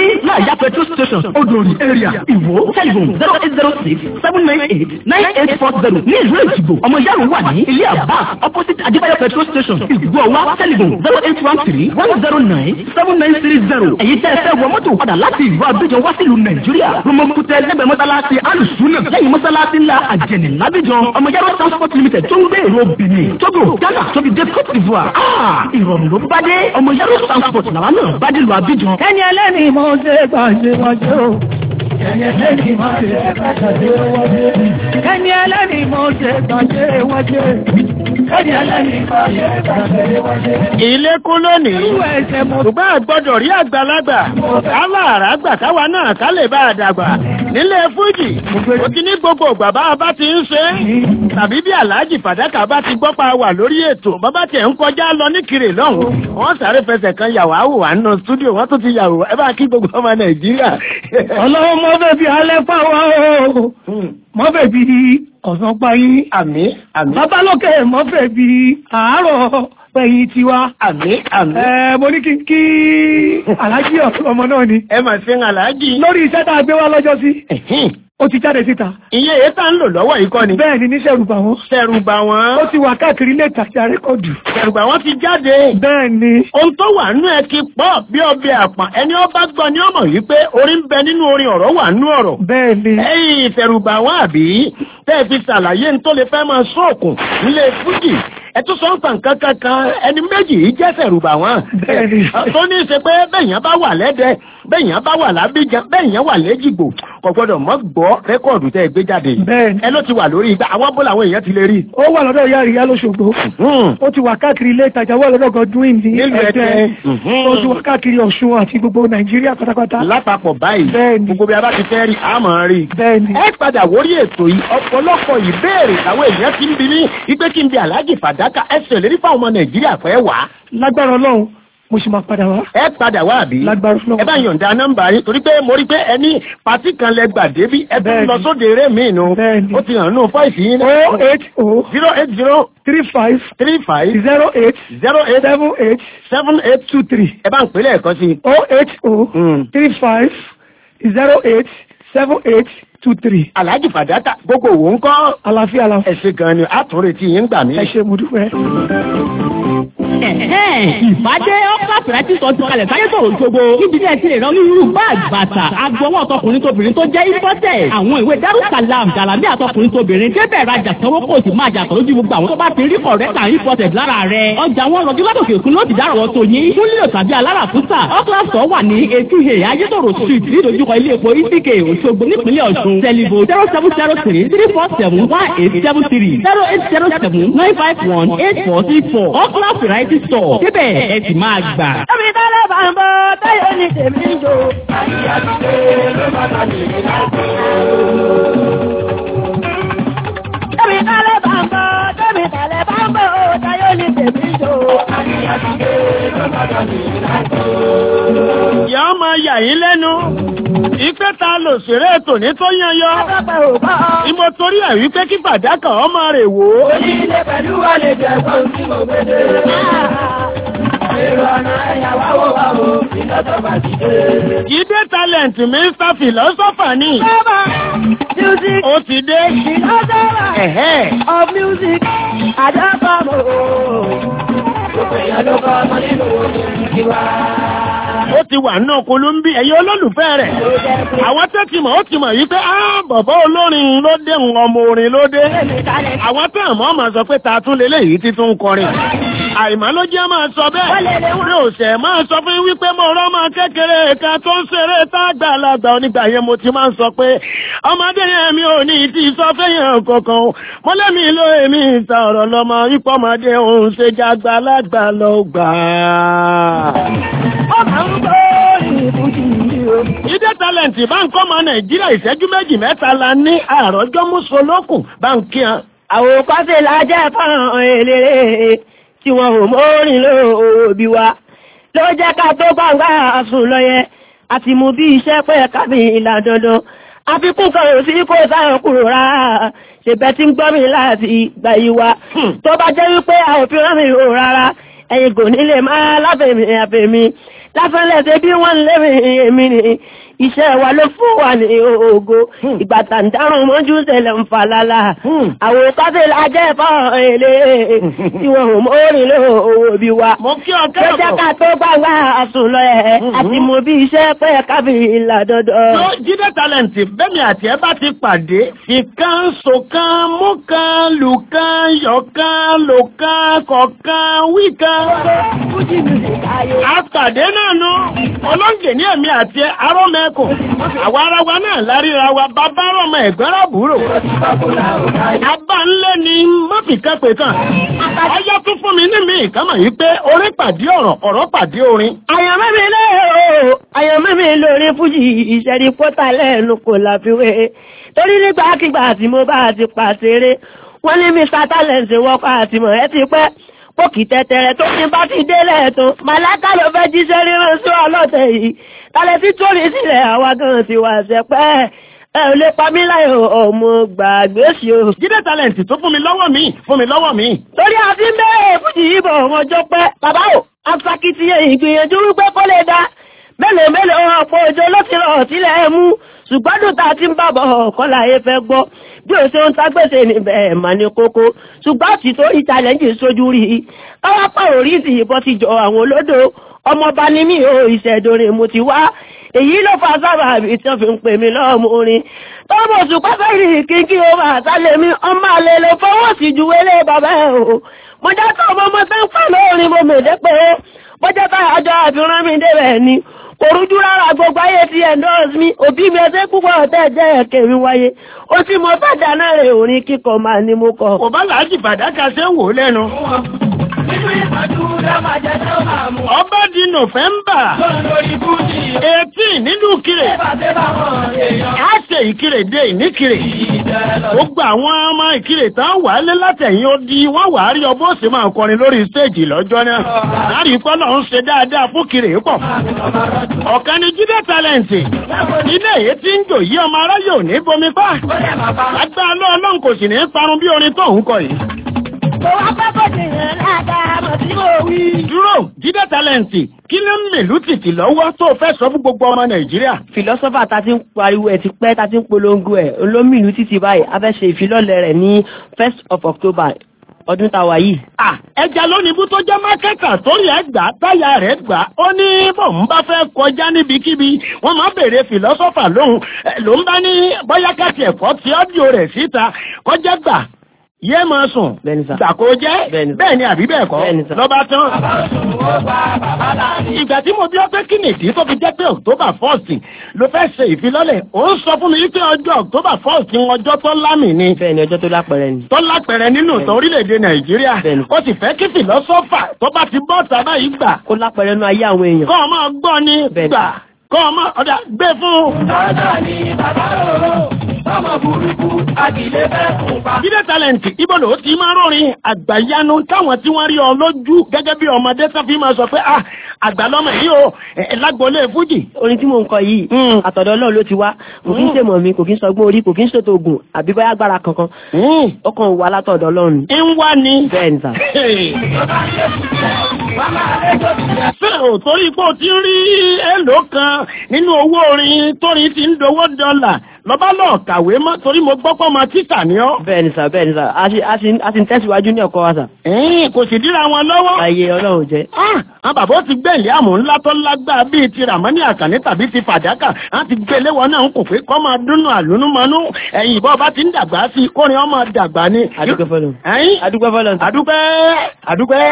Ìyá petrol station Odòrì area Ìwó telephone zero eight zero six seven nine eight nine eight four zero ní ìlú Èjìgbò. Ọmọ Yàrá wà ní ilé àbá opposite Adébáyọ̀ petrol station Ìgbò wa telephone zero eight one three one zero nine seven nine three zero. Èyí tẹ́ ẹ fẹ́ wọ mọ́tò padà láti ìlú Abidjan wá sílùú Nàìjíríà. Rúmọ̀kútẹ́ lẹ́gbẹ̀ẹ́ mọ́sálásí Alùsùnà lẹ́yìn mọ́sálásí ńlá Àjẹnì Lábíjan. Ọmọ Yàrá transport limited tó ń gbé èrò Benin, Togo, Ghana, tóbi dé Cote d'Ivoire. Ah! Ìrọ̀rùn ló bá dé. Ọmọ Yàrá transport làwa náà bá dé lu Abidjan. ẹni ẹlẹ́ni mo ṣe gbàṣẹ wájú o. ẹni ẹlẹ́ni mo ṣe gbàṣẹ wájú. ẹni ẹlẹ́ni mo ṣe gbàṣẹ wájú. ẹni ẹlẹ́ni mo ṣe gbàṣẹ wájú. ilé kún lónìí irú ẹsẹ̀ mo ṣùgbọ́n àgbọ́dọ̀ rí àgbàlagbà káláàrá gbà káwa náà ká lè bá a dàgbà nílé fújì ó ti ní gbogbo ìgbà bá a bá ti ń ṣe é tàbí bí aláàjì fàdákà bá ti gbọ́ pa wà lórí ètò bàbá tiẹ̀ ń kọjá lọ ní kiri lọ́hùn wọ́n sáré fẹsẹ̀ kan yàwó àwò wà nínú stúdíò wọ́n tún ti yàwó ẹ bá kí gbogbo ọmọ nàìjíríà. ọlọ́run mọ́ bẹ́ẹ̀ bí alẹ́ fáwọn o. mọ́ bẹ́ẹ̀ bí ọ̀sán payín. àmì àmì babalókè mọ́ bẹ́ẹ̀ bí àárọ̀ pẹ̀yìn tiwa. àmì àmì. ẹ mo ní kí n kí aláàjì ọmọ náà ni. ẹ mà ṣe ń aláàjì. lórí iṣẹ́ tá a gbé wá lọ́jọ́ sí. ó ti jáde síta. iye èyí tá ń lò lọ́wọ́ yìí kọ́ ni. bẹ́ẹ̀ ni níṣẹ́ rúbà wọn. ṣẹ̀rù bà wọ́n. ó ti wà káàkiri ilé ìtajà rẹ́kọ̀dù. ṣẹ̀rù bà wọ́n ti jáde. bẹ́ẹ̀ ni. ohun tó wà nínú ẹ ti pọ̀ bí ọbẹ̀ àpọ̀n ẹni ó bá gbọ́ ni ó mọ̀ wípé orin ń bẹ nínú orin ọ̀rọ̀ wà nínú ọ̀rọ̀. bẹ́ẹ̀ ni. ẹ̀yin ìfẹ̀rùbà wọn àbí tẹ́ ẹ fi ṣàlàyé ní tó lè fẹ́ máa sóòkùn nílé fújì ẹ tún sọ ń tàn kankan kan ẹni méjì yìí jẹ́ fẹ̀rùbà wọn. bẹ́ẹ̀ni. tó ní í ṣe pé bẹ́ẹ̀yàn bá wà lẹ́dẹ bẹ́ẹ̀yàn bá wà lábíjan bẹ́ẹ̀yàn wà lẹ́jìgbò kò gbọ́dọ̀ mọ́ gbọ́ rẹ́kọ̀dù tẹ́ ẹ gbé jáde. bẹ́ẹ̀ni. ẹ ló ti wà lórí ìgbà àwọn bọ́lá àwọn èèyàn ti lè rí. ó wà lọ́dọ̀ ìyá ìyá lóṣogbo. ó ti wà káàkiri ilé ìtajà wà lọ́dọ̀ Godwin ní nílùú ẹ̀jẹ̀. Ẹdẹ. ó ti wà káàkiri Ọ̀ṣun àti gbogbo Nàìjíríà pátápátá. lápapọ̀ báyìí bẹ́ẹ̀ni. gbogbo bí a bá ti fẹ́ rí àmọ́ rí. bẹ́ẹ̀ni. ẹ padà wórí ètò yìí ọ̀pọ̀lọpọ̀ ìbéèrè àwọn èèyàn ti ń bi ní wípé kí n bi Alhaji Fàdákà ẹ ṣèlérí fáwọn ọmọ Nàìjíríà fẹ́ wá. lágbára Ọlọ́run mo sì máa padà wá. ẹ padà wá àbí. lágbára Ọlọ́run. ẹ bá yọ̀ǹda nọ́mbà yín torí pé mo rí pé ẹni pàtí kan lẹ gbà débi ẹ tún Bẹ́ẹ̀ni. lọ sóde eré mi nù. Bẹ́ẹ̀ni. ó ti hàn nù fọ́ìsì yín o eight o zero eight zero three five three five zero eight zero eight seven eight seven eight two three. ẹ bá ń pè lẹ́ẹ̀kan sí i. o eight o three five zero eight seven eight two three. Alhaji Fàdákà gbogbo òwò ń kọ́. àlàáfíà la. ẹ ṣé gan ni àtúnretí yín gbà mí. ẹ ṣe mo dúpẹ́. ìbádé ọ́kà pẹ̀lẹ́tì sọ ti kalẹ̀ sáyé sọ̀rọ̀ ìṣògo níbi tí ẹ ti lè rán onírúurú báàgì bàtà agbọwọ́ ọ̀tọkùnrin tóbìnrin tó jẹ́ ìfọ́tẹ̀ àwọn ìwé darussalam jalami àtọkùnrin tóbìnrin débẹ̀ rajà sanwó kò sì máa jàtọ̀ lójú gbogbo àwọn tó bá ti rí kọ̀rẹ́tà ìfọ́tẹ̀ lára rẹ̀ ọjà wọn lọ́jọ́ látòkè òkun ló ti dárọ̀ tó yín fún lílo tàbí alára fúsà ọ́kà sọ wà ní etí he ayétòrò street nídojúkọ ilé epo itk òṣogbo nípínlẹ̀ ọ̀ṣun tẹlifo zero seven zero three three four seven one eight seven three zero eight zero seven nine five one eight four six four ọ́kà variety store débẹ̀ ẹ sì máa gbà. Ẹbí tẹ́lẹ̀ bá ń bọ́ táyọ̀ ní tèmi ń jò. Ẹbí tẹ́lẹ̀ bá ń bọ́ tẹ́mi tẹ́lẹ̀ bá ń bọ́ táyọ̀ ní tèmi ń jò. ìyá ọmọ yà yín lẹ́nu ìpẹ́ ta lò ṣeré tòní tó yányọ. Pápá ò bá ọ. ìmọ̀ torí ẹ̀ wípé kí Fàdákà ọmọ rẹ̀ wò ó. Onílé pẹ̀lú àlejò ẹ̀gbọ́n tí mo gbé dé. Èrò ọ̀nà ẹ̀yà wá wò wá wò ìlọ́tọ̀ bàjì dé. Jídé talent Mr. Philosopher ni. Bàbá music Ó ti dé. philosopher Ẹ̀hẹ́. of music àdábàmọ̀. Gbogbo èèyàn ló kọ́ ọmọ nínú orin tiwa. Ó ti wà náà Kolumbi ẹ̀yin olólùfẹ́ rẹ̀. Àwọn tó ti mọ̀ ó ti mọ̀ yí pé á bọ̀bọ̀ olórin ló dé ń ọmọ orin ló dé. Àwọn tó àmọ́ máa sọ pé ta tún lélẹ̀ yìí ti tún kọrin. Àìmọ́ ló jẹ́ máa sọ bẹ́ẹ̀. Mi ò sẹ̀ máa sọ fún yín wípé mo rọ́ máa kékeré kan tó ń ṣeré tá àgbàlagbà onígbà yẹn mo ti máa ń sọ pé ọmọdé yẹn mi ò ní ti sọ fẹ́yàn kankan o. Mo lẹ́mi ló èmi ìta ọ̀rọ̀ lọ́mọ ipò ọmọdé òun ṣe jágbàlagbà lọ gbà á. Ó máa ń gbọ́ ìbùjì yìí o. Jídé talent bá ń kọ́ ọmọ Nàìjíríà ìṣẹ́jú méjì mẹ́ta la ní àròjọ́ mùsùlùkùn bá ń kí hàn. Àwòkọ́ṣe la jẹ́ fáwọn eléré tí wọn ò mórin lóòbí wa. Ló jẹ́ ká tó gbàngbà sùn lọ́yẹ àti mú bí iṣẹ́ pẹ́ kábí ìlà dandan. Àfikún kan ò sí kó sáyẹn kúrò rárá. Ṣèbẹ́ tí ń gbọ́ mi láti ìgbà yìí wa. Tó bá jẹ́ wípé a ò fi rán mi rò rárá. Ẹ̀yin kò ní lè máa láfẹ̀mí àfẹ̀mí. Lásán lẹ́sẹ̀ bí wọ́n ń lé mi èmi ni. iṣẹ́ wa ló fún wa ní ògo ìgbà tàǹdàrún mọ́jú tẹ̀lẹ̀ ń falala àwọn káfíńlá jẹ́ fọ́ọ̀rọ̀ èlé tí wọ́n ò mórin ló owó bí wa. mo kí ọ Jẹ́jẹ́ kẹ́rọ̀ ká tó gbàgbà àsùn lọ ẹ̀ àti mo bí iṣẹ́ pẹ́ káfíńlá dandan. tó jíde talent bẹ́ẹ̀ni àti ẹ bá ti pàdé fìkan sòkan mú kan lù kan yọ̀ kan lò kan kọ̀kan wí kan. àpàdé náà nu ọlọ́ǹgẹ̀ ní ẹ̀mí àti arọ́mẹ́kùn àwa ara wa náà láríra wa bàbá rọmọ ẹ̀gbọ́n rábùrò. abá ńlẹ̀ ni mọ́fìkan pè kàn. ọyọ́ tún fún mi ní mi ìkámọ̀ yìí pé orin pàdé ọ̀rọ̀ ọ̀rọ̀ pàdé orin. àyànmọ́ mi lé o àyànmọ́ mi lórí fújì ìṣẹ́rí pọ́tà lẹ́nu kò láfiwé torí nígbàkigbà tí mo bá ti pàṣẹrẹ wọ́n ní mr talent wọ́pọ̀ àtìmọ̀ ẹ ti pẹ́ pòkì tẹ̀tẹ̀rẹ̀ tó ní bá ti délẹ̀ tó màláka ló fẹ́ jíṣẹ́ ríran sí ọlọ́tẹ̀ yìí tálẹ̀ tí tó rí sílẹ̀ àwa gan ti wà sẹ́pẹ́ ẹ ò lè pa mí láyò ọmọ gbàgbé sí o. jíde talent tó fún mi lọ́wọ́ mi fún mi lọ́wọ́ mi. torí àti bẹ́ẹ̀ fújì yìí bọ̀ ọjọ́ pẹ́ bàbá o afakitiyan ìgbìyànjú wípé kó lè dá mélòó mélòó ọ̀pọ̀ òjò ló ti rọ̀ sílẹ̀ ẹ̀ mú ṣùgbọ́n dùn tá a ti ń bàbọ̀ ọ̀kọ́ láyé fẹ́ gbọ́ bí o ṣe ń tágbèsè níbẹ̀ ẹ̀ mà ní kókó ṣùgbọ́n tí tó ìtàlẹ́ǹjì sójú rí i káwápá oríṣi ìbọn ti jọ àwọn olódò ọmọọba ní mi ò ìṣẹ̀dọ̀rẹ̀ mo ti wá èyí ló fa sábà àbí tí wọ́n fi ń pè mí lọ́mọ orin tọ́mọ̀ ṣùgbọ́n fẹ́rì kíkí o máa sálẹ̀ mi ọmọ àlè lè fọwọ́ sí ju wélé bàbá ẹ̀ o mo jẹ́ tó ọmọ ọmọ tó ń pè lórin mo mèdè pé ó mo jẹ́ tó àjọ àfihàn mi débẹ̀ ni kò rújú rárá gbogbo ayé ti endorse mi òbí mi ẹsẹ̀ púpọ̀ ọ̀tẹ̀ jẹ́ ẹ̀kẹ́ mi wáyé ó tí mo fẹ́ dáná rẹ̀ orin kíkọ máa ní mo kọ. kò bá làájì bàdákà ṣe ń wò ó lẹ́nu. ọba di nọ́fẹ̀mbà eighteen nínú kiri a ṣe ìkirè dé ìníkirè gbogbo àwọn ọmọ ìkirè tán wà á lé látẹ̀yìn ó di wọ́n wà á rí ọbọ̀ sì máa kọrin lórí stéèjì lọ́jọ́ náà láàrin pọ́nà ń ṣe dáadáa fún kiri pọ̀ ọ̀kan ni jíde tálẹ̀ǹtì ilé èyí tí ń jò yí ọmọ aráyè ò ní bomi pa agbára lọ́ọ̀lọ́n kò sì ní parun bí orin tó ń kọ yìí. Mo wá pẹ́ kò sí ìrìn dáadáa mọ̀ tí mo wí. dúró jíde tálẹ̀ǹtì kí ló ń mèlú tìtì lọ́wọ́ tó fẹ́ sọ fún gbogbo ọmọ nàìjíríà. Fìlọ́sọ́fà ta ti ń pariwo ẹ̀ ti pẹ́ ta ti ń polongo ẹ̀ olómìnú títí báyìí a fẹ́ ṣe ìfilọ́lẹ̀ rẹ̀ ní first of October ọdún tá a wà yìí. Ah, ẹja lónìí bú tó jẹ́ mákẹ́tà torí ẹ̀ gbà táyà rẹ̀ gbà ó ní bòun bá fẹ́ kọjá níbikíbi wọ́n máa béèrè fìlọ́sọ́fà lóhùn ẹ̀, ló ń bá ní bóyá káàtì ẹ̀kọ́ tí ọ́díò rẹ̀ síta kọjá gbà yé máa sùn Bẹ́ẹ̀ni sà. gbà kó jẹ́ Bẹ́ẹ̀ni sà. bẹ́ẹ̀ ni àbí bẹ́ẹ̀ kọ́ Bẹ́ẹ̀ni sà. lọ́ba tán. ìgbà tí mo bí ọ pé kí nìdí tó fi jẹ́ pé October first ló fẹ́ ṣe ìfilọ́lẹ̀ ó ń sọ fún mi wípé ọjọ́ October first ọjọ́ tó lámì ni Bẹ́ẹ̀ ni ọjọ́ tó lápẹẹrẹ ni. tó lápẹẹrẹ nínú ìtàn orílẹ̀-èdè nàìjíríà Bẹ́ẹ̀ni. ó sì fẹ́ kí fìlọ́sọ́fà tó bá ti bọ́ sábà yìí gbà Kó lápẹẹrẹ nú ayé àwọn èèyàn. kọ́ ọ máa gbọ́ ní Bẹ́ẹ̀ni. gbà kọ́ ọ máa ọ̀dà gbé fún. jíde talent ibo ló ti máa rọrin àgbàyanu táwọn tí wọ́n rí ọ lójú gẹ́gẹ́ bí ọmọdé tó fi máa sọ pé ah àgbàlọ́mọ yìí o ẹ̀ lágbolé fújì. Orin tí mò ń kọ yìí, Mm. àtọ̀dọ̀ Ọlọ́run ló ti wá. Kò kí ń ṣèmọ̀ mi, kò kí ń sọgbọ́n orí, kò kí ń ṣètò oògùn, àbí bóyá agbára kankan. Ó kàn wá látọ̀dọ̀ Ọlọ́run. ni. ń wá ní. Bẹ́ẹ̀ ni sà. Ṣé ò torí pé o ti ń rí èlò kan nínú owó orin tórin ti ń dowó dọ́là lọ́ba lọ kàwé mọ́ torí mo gbọ́ pọ́ ọmọ títà ní ọ́. Bẹ́ẹ̀ ni sà, bẹ́ẹ̀ ni sà. A sì- a sì a sì ń tẹ̀síwájú ní ọkọ wa sà. Ẹ̀ẹ́n kò sì díra wọn lọ́wọ́. Ayé Ọlọ́run jẹ́. Ah, àwọn bàbá ó ti gbé ìlé àmú ńlá tó lágbára bíi ti Ràmọ́ní Àkànní tàbí ti Fàdákà. Wọ́n ti gbé léwọ́ náà ń kò pé kọ́ máa dúnnú àlúnúmọ́nú. Ẹ̀yìn ìbọn bá ti ń dàgbà sí i kórin ọmọ dàgbà ni. Adúpẹ́ fọlọ́run. Ẹ̀yìn Adúpẹ́ fọlọ́run. sà. àdúpẹ́ àdúpẹ́.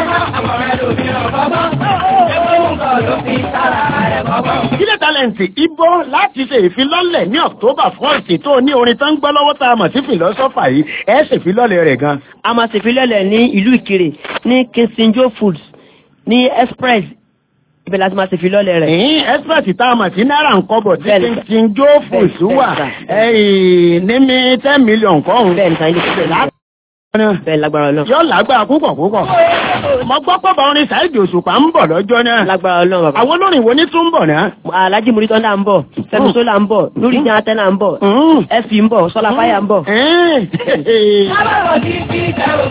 Jíde tálẹ̀ǹtì ibo láti ṣe ìfilọ́lẹ̀ ní October first tó ní orin tó ń gbọ́ lọ́wọ́ tá a mọ̀ sí fìlọ́sọ́fà yìí ẹ̀ ṣèfilọ́lẹ̀ rẹ̀ gan. a máa ṣèfilọ́lẹ̀ ní ìlú ìkirè ní kinsinjo foods ní express ibẹ̀ láti máa ṣèfilọ́lẹ̀ rẹ̀. ẹ̀yìn express tá a mọ̀ sí náírà ń kọ́bọ̀ tí Bẹ́ẹ̀ni, sà. ti ń jó fòṣù wà Bẹ́ẹ̀ni, sà. ẹ̀yìn ní mi ten million kọ́hún. bẹ́ẹ̀ ni sàn ilé ìfẹ́ bẹ́ẹ̀ lágbára Ọlọ́run. yóò lágbára púpọ̀ púpọ̀. mo gbọ́ pé bá orin Saheed Òṣùpá ń bọ̀ lọ́jọ́ náà. lágbára Ọlọ́run bàbá. àwọn olórin wo ní tún ń bọ̀ náà. Alhaji Muritọ́ndà ń bọ̀ Fẹ́mi Sólà ń bọ̀ Lórí Jẹ́ Atẹ́nà ń bọ̀ Ẹ̀fì ń bọ̀ Sọlá Fáyà ń bọ̀.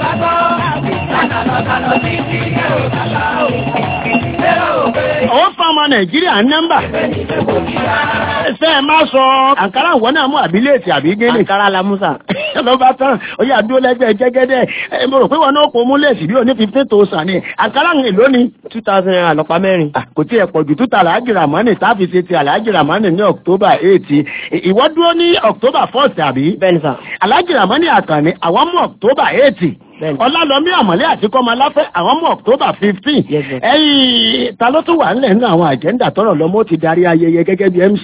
ó fa ọmọ nàìjíríà ń nẹ́mbà. ṣé ẹ máa sọ àǹkárá ìwọ náà mú àbílẹ̀tì àbí gẹ́lẹ̀. àǹkárá la musa. ló bá tán ó yà dúró lẹ́gbẹ̀ẹ́ jẹ́gẹ́dẹ́ ẹ mo rò pé wọn náà kò mú lẹ́sì bí òní fifteen thousand ni àǹkárá ń èlò ni. two thousand naira lọ́pàá mẹ́rin. kò tí ẹ pọ̀ jù túta àlàájì ramani táàfin ṣe ti àlàájì ramani ní october eight ìwọ dúró ní october first àbí. bẹ́ẹ̀ni sà. àlàájì ramani àkànní àwọn mú october eight ọlálọ́mí àmọ́lé àti kọ́mọláfẹ́ àwọn mú october fifteen ẹ̀yìn ta ló tún wà nílẹ̀ nínú àwọn àjẹ́ndà tọrọ lọ́mọ ti darí ayẹyẹ gẹ́gẹ́ bí mc.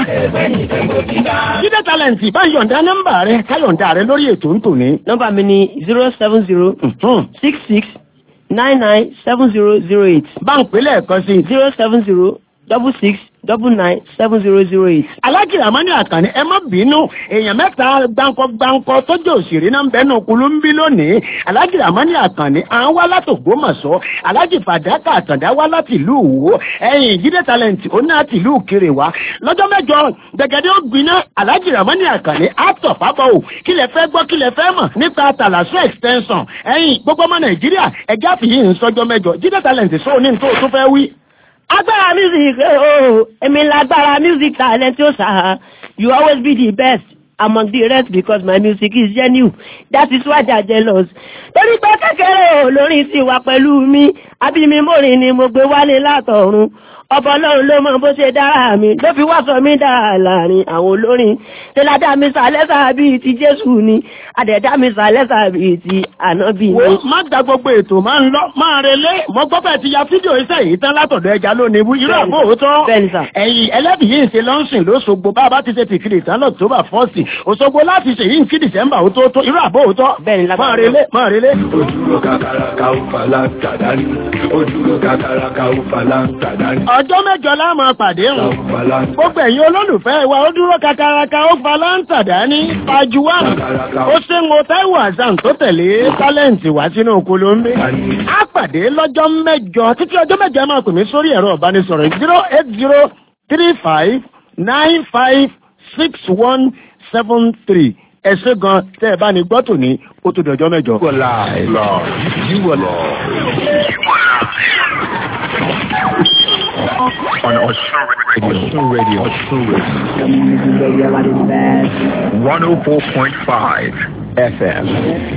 jíde talent bá yọ̀ǹda nọ́mbà rẹ káyọ̀ǹda rẹ lórí ètò ń tòní. nọ́mbà mi ni zero seven zero six six nine nine seven zero zero eight. bá ń pè lẹ́ẹ̀kan sí. zero seven zero double six double nine seven zero zero eight. alájì ramani àkànní ẹ má bínú èèyàn mẹ́ta gbáǹkọ gbáǹkọ tọ́jú òṣèré náà ń bẹ́nu kulú ń bí lónìí alájì ramani àkànní à ń wá látògbómọ̀ṣọ́ alájì fàdákà àtàndá wá láti ìlú òwò ẹ̀yìn jíde talent ó ní àti ìlú òkèrè wá lọ́jọ́ mẹ́jọ gbẹ̀gẹ́dẹ́ ó gbiná alájì ramani àkànní àtọ̀ fábọ̀ ò kí lẹ fẹ́ gbọ́ kí lẹ fẹ́ mọ̀ nípa tàlàsó extension ẹ̀yìn gbogbo ọmọ nàìjíríà ẹ̀já fìyí ń sọjọ́ mẹ́jọ jíde talent sóò ní tó tó fẹ́ wí agbára music ooo èmi lágbára music talent ó sà you always be the best among the rest because my music is genuine that is why they are jealous. torí pé kékeré olórin ti wà pẹ̀lú mi abimi mórin ni mo gbé wálé látọ̀run ọba ọlọ́run ló mọ bó ṣe dára mi ló fi wá sọ mí dára láàrin àwọn olórin tẹ́ládá mi sàlẹ́sà bíi ti jésù ni àdẹ̀dá mi sàlẹ́sà bíi ti ànábì ni. wo má da gbogbo ètò máa ń lọ máa relé mo gbọ́ bẹ́ẹ̀ ti ya fídíò iṣẹ́ yìí tán látọ̀dọ̀ ẹja lónìí wú irú àbò òótọ́ ẹ̀yìn ẹlẹ́bì yìí ń ṣe lọ́nsìn lóṣogbo bá a bá ti ṣe ti kiri ìtàn lọ́tọ́ bá fọ́ọ̀sì òṣogbo láti ṣe yìí ń kí dìsẹ́mbà ó tó tó irú àbò òótọ́ máa relé máa relé. ojúlọ kàkàràkà ó fàlà tàdání ojúlọ kàkàràkà ó fàlà tàdání. ọjọ́ mẹ́jọ láàmú pàdé hàn gbogbo ẹ̀yin olólùfẹ́ wa ó dúró kakaraka ó falá ń tàdání pajuwa ó ṣe ń wo Táíwò Hassan tó tẹ̀lé tálẹ́ǹtì wá sínú Kolombe á pàdé lọ́jọ́ mẹ́jọ títí ọjọ́ mẹ́jọ ẹ máa pè mí sórí ẹ̀rọ ìbánisọ̀rọ̀ zero eight zero three five nine five six one seven three ẹ ṣé gan tẹ́ ẹ bá ní gbọ́ tòní ó tó dọjọ́ mẹ́jọ. on Osun Radio. Osun Radio. 104.5 FM.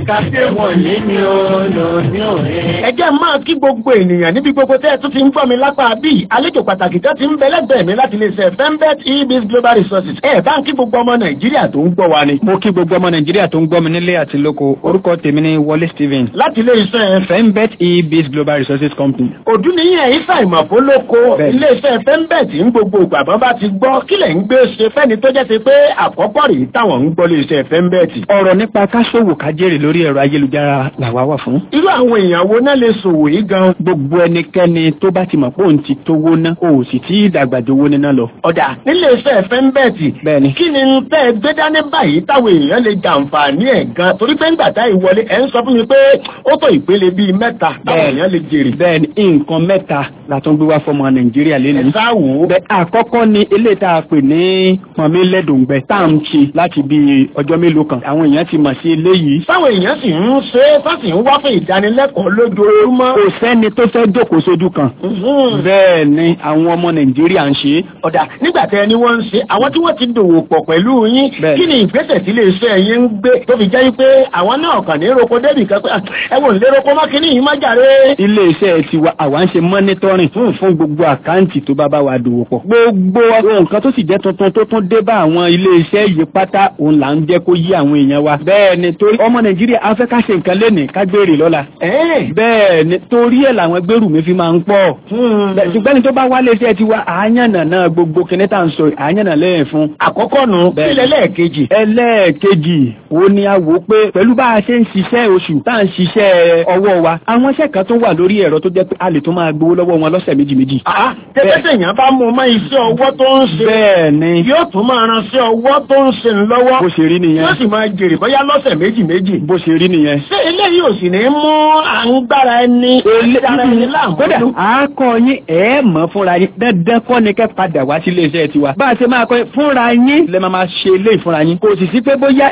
ẹ jẹ́ máa kí gbogbo ènìyàn níbi gbogbo tẹ́ ẹ tún ti ń gbọ́ mi lápá bí àlejò pàtàkì tó ti ń bẹ lẹ́gbẹ̀ẹ́ mi láti lè ṣe fembet ebis global resources ẹ bá ń kí gbogbo ọmọ nàìjíríà tó ń gbọ́ wa ni. mo kí gbogbo ọmọ nàìjíríà tó ń gbọ́ mi nílé àti lóko orúkọ tèmi ni wọlé stephen. láti ilé iṣẹ́ fembet ebis global resources company. òdú nìyẹn ìfà ìmọ̀fó lóko ilé iṣẹ́ fembet ń gbogbo ìgbàgbọ́ bá ti gbọ́ kí lẹ̀ ń gbé ṣe fẹ́ni tó jẹ́ ti pé àkọ́kọ́ rèé táwọn ń gbọ́ lé iṣẹ́ fembet. ọ̀rọ̀ nípa káṣòwò kájèrè lórí ẹ̀rọ ayélujára làwa wà fún. irú àwọn èèyàn wo náà lè ṣòwò yìí gan. gbogbo ẹnikẹ́ni tó bá ti mọ̀ pé òun ti tówó ná o sì tí ìdàgbà jowó níná lọ. ọ̀dà nílé iṣẹ́ fẹ́ńbẹ́ẹ̀tì. bẹ́ẹ̀ni. kí ni tẹ́ ẹ gbé dání báyìí táwọn èèyàn lè jàǹfààní ẹ̀ gan torí pé ńgbà tá ìwọlé ẹ̀ ń sọ fún mi pé ó tó ìpele bíi mẹ́ta táwọn èèyàn lè jèrè. bẹ́ẹ̀ni nǹkan mẹ́ta la tún gbé wá fọmọ nàìjíríà lẹ́nu. ẹ sáwò. bẹ́ẹ̀ àkọ́kọ́ ni eléyìí tá a pè ní pọ̀nmí lẹ́dùngbẹ tá à ń ṣe láti bíi ọjọ́ mélòó kan àwọn èèyàn ti mọ̀ sí eléyìí. táwọn èèyàn sì ń ṣe é tó sì ń wá fún ìdánilẹ́kọ̀ọ́ lójoojúmọ́. kò sẹ́ni tó fẹ́ jókòó sójú kan. bẹ́ẹ̀ ni àwọn ọmọ nàìjíríà ń ṣe. ọ̀dà nígbà tẹ́ ẹni wọ́n ń ṣe àwọn tí wọ́n ti dòwò pọ̀ pẹ̀lú yín kí ni ìgbésẹ̀ tí iléeṣẹ́ yín ń gbé tó fi jẹ́ pé àwọn náà kàn ní roko débì kan pé ẹ wò ní roko má kíní yìí má jàre. iléeṣẹ́ tiwa àwa ń ṣe mọ́nítọ́rìn fún gbogbo àkáǹtì tó bá bá wa dòwò pọ̀. gbogbo nǹkan tó sì jẹ́ tuntun tó tún dé bá àwọn iléeṣẹ́ yìí pátá òun là ń jẹ́ kó yí àwọn èèyàn wa. bẹ́ẹ̀ ni torí ọmọ nàìjíríà afẹ́ ká ṣe nǹkan lẹ́nìí ká gbèrè lọ́la. bẹ́ẹ̀ ni torí ẹ̀ làwọn gbèrú mi fi máa ń pọ̀. ṣùgbọ́n ní tó bá wálé iṣẹ́ tiwa àáyànnà náà gbogbo kinní tá à ń sọ àáyànnà lẹ́yìn fún. àkọ́kọ́ nu kílẹ̀ lẹ́ẹ̀kejì. ẹlẹ́ẹ̀kejì wo ni a wò pé pẹ̀lú bá a ṣe ń ṣiṣẹ́ oṣù tá à ń ṣiṣẹ́ ọwọ́ wa àwọn iṣẹ́ kan tó wà lórí ẹ̀rọ tó jẹ́ pé a lè tó máa gbowó lọ́wọ́ wọn lọ́sẹ̀ méjì méjì. tẹ́tẹ́tẹ́ yẹn bá mú ọmọ iṣẹ́ ọwọ́ tó ń ṣe. bẹ́ẹ̀ ni. yóò tún máa ran sí ọwọ́ tó ń ṣe lọ́wọ́. bó ṣe rí nìyẹn. yóò sì máa jèrè bóyá lọ́sẹ̀ méjì méjì. bó ṣe rí nìyẹn. ṣé eléyìí ò sì ní mú à ń gbára ẹni dára ẹni láàmú. kódà àákọ yín ẹ mọ̀ fúnra yín dandan kọ́ ni kẹ́ padà wá sí iléeṣẹ́ tiwa. bá a ṣe máa kọ́ fúnra yín lè máa ṣe ilé ìfúnra yín. kò sì sí pé bóyá ẹ̀ ń ṣiṣẹ́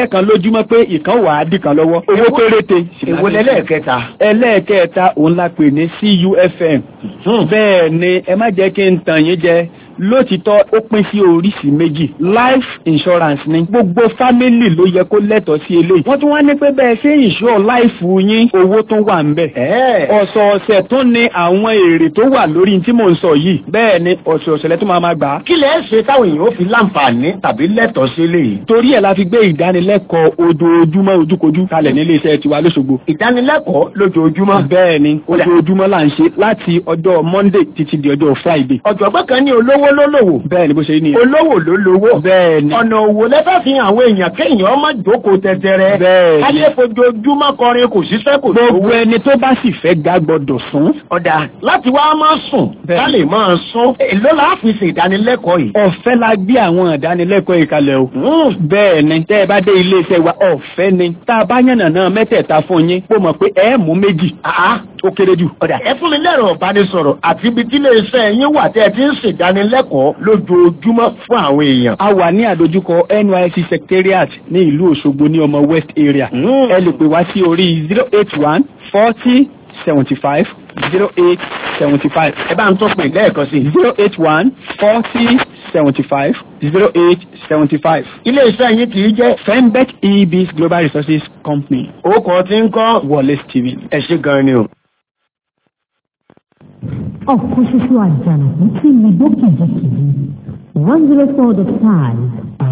kan lójúmọ́ pé ìkan wà á dì kan lọ́wọ́ owó péréte. èwo lẹ́lẹ́ẹ̀kẹta. ẹlẹ́ẹ̀kẹta òun la pè ní CUFM. bẹ́ẹ̀ ni ẹ má jẹ́ kí n tàn yín jẹ lótìtọ́ ó pín sí oríṣi méjì life insurance ni gbogbo fámìlì ló yẹ kó lẹ́tọ̀ọ́ sí eléyìí wọ́n tún wá ní pé bẹ́ẹ̀ ṣe ìṣó láìfù yín owó tó wà ń bẹ̀. ọ̀sọ̀ọ̀sẹ̀ tún ní àwọn èrè tó wà lórí tí mò ń sọ yìí bẹ́ẹ̀ ni ọ̀sọ̀ọ̀sẹ̀ lẹ́tọ́ máa ma gbà á. kí lẹ ṣe táwọn èèyàn ó fi láǹfààní tàbí lẹ́tọ̀ọ́ sí eléyìí. torí ẹ̀ la fi gbé ìdánilẹ́kọ̀ọ́ ojoojúmọ́ ojúkojú kalẹ̀ nílé iṣẹ́ tiwa lóṣogbo. ìdánilẹ́kọ̀ọ́ lójoojúmọ́. bẹ́ẹ̀ ni ojoojúmọ́ là ń ṣe láti ọjọ́ monday títí di ọjọ́ friday. ọ̀jọ̀gbọ́n kan ní olówó ló lówó. bẹ́ẹ̀ ni bó ṣe ní. olówó ló lówó. bẹ́ẹ̀ ni. ọ̀nà òwò lẹ́fẹ́ fi hàn àwọn èèyàn kéèyàn ọmọ jókòó tẹ́tẹ́rẹ́. bẹ́ẹ̀ ni. ayé fojoojúmọ́ kọrin kò ṣiṣẹ́ kò lówó. gbogbo ẹni tó bá sì fẹ́ ga gbọ́dọ̀ sùn. ọ̀dà láti wá máa sùn ká lè máa sùn. èló la fi ṣe ìdánilẹ́kọ̀ọ́ yìí. ọ̀fẹ́ la gbé àwọn ìdánilẹ́kọ̀ọ́ yìí kalẹ̀ o. bẹ́ẹ̀ ni tẹ́ ẹ bá dé ilé iṣẹ́ wa ọ̀fẹ́ ni tá a bá yànnà náà mẹ́tẹ̀ẹ̀ta fún yín kó mọ̀ pé ẹ mú méjì. ó kéré jù. ọ̀dà ẹ fún mi lẹ́rọ ìbánisọ̀rọ̀ àti ibi tí ilé iṣẹ́ yín wà tẹ́ ẹ ti ń ṣèdánilẹ́kọ̀ọ́ lójoojúmọ́ fún àwọn èèyàn. a wà ní àdójúkọ NYSC secretariat ní ìlú Òṣogbo ní ọmọ West area. ẹ lè pè wá sí orí zero eight one forty seventy five zero eight seventy five. ẹ bá ń tún pè lẹ́ẹ̀kan sí. zero eight one forty seventy five zero eight seventy five. ilé iṣẹ́ yín kì í jẹ́. Fembet EBS Global Resources Company. orúkọ tí ń kọ́. Wallace TV. ẹ ṣe gan ni o. ọ̀kan ṣoṣo àjànàkú tí mi gbó kìjikìji one zero four dot five.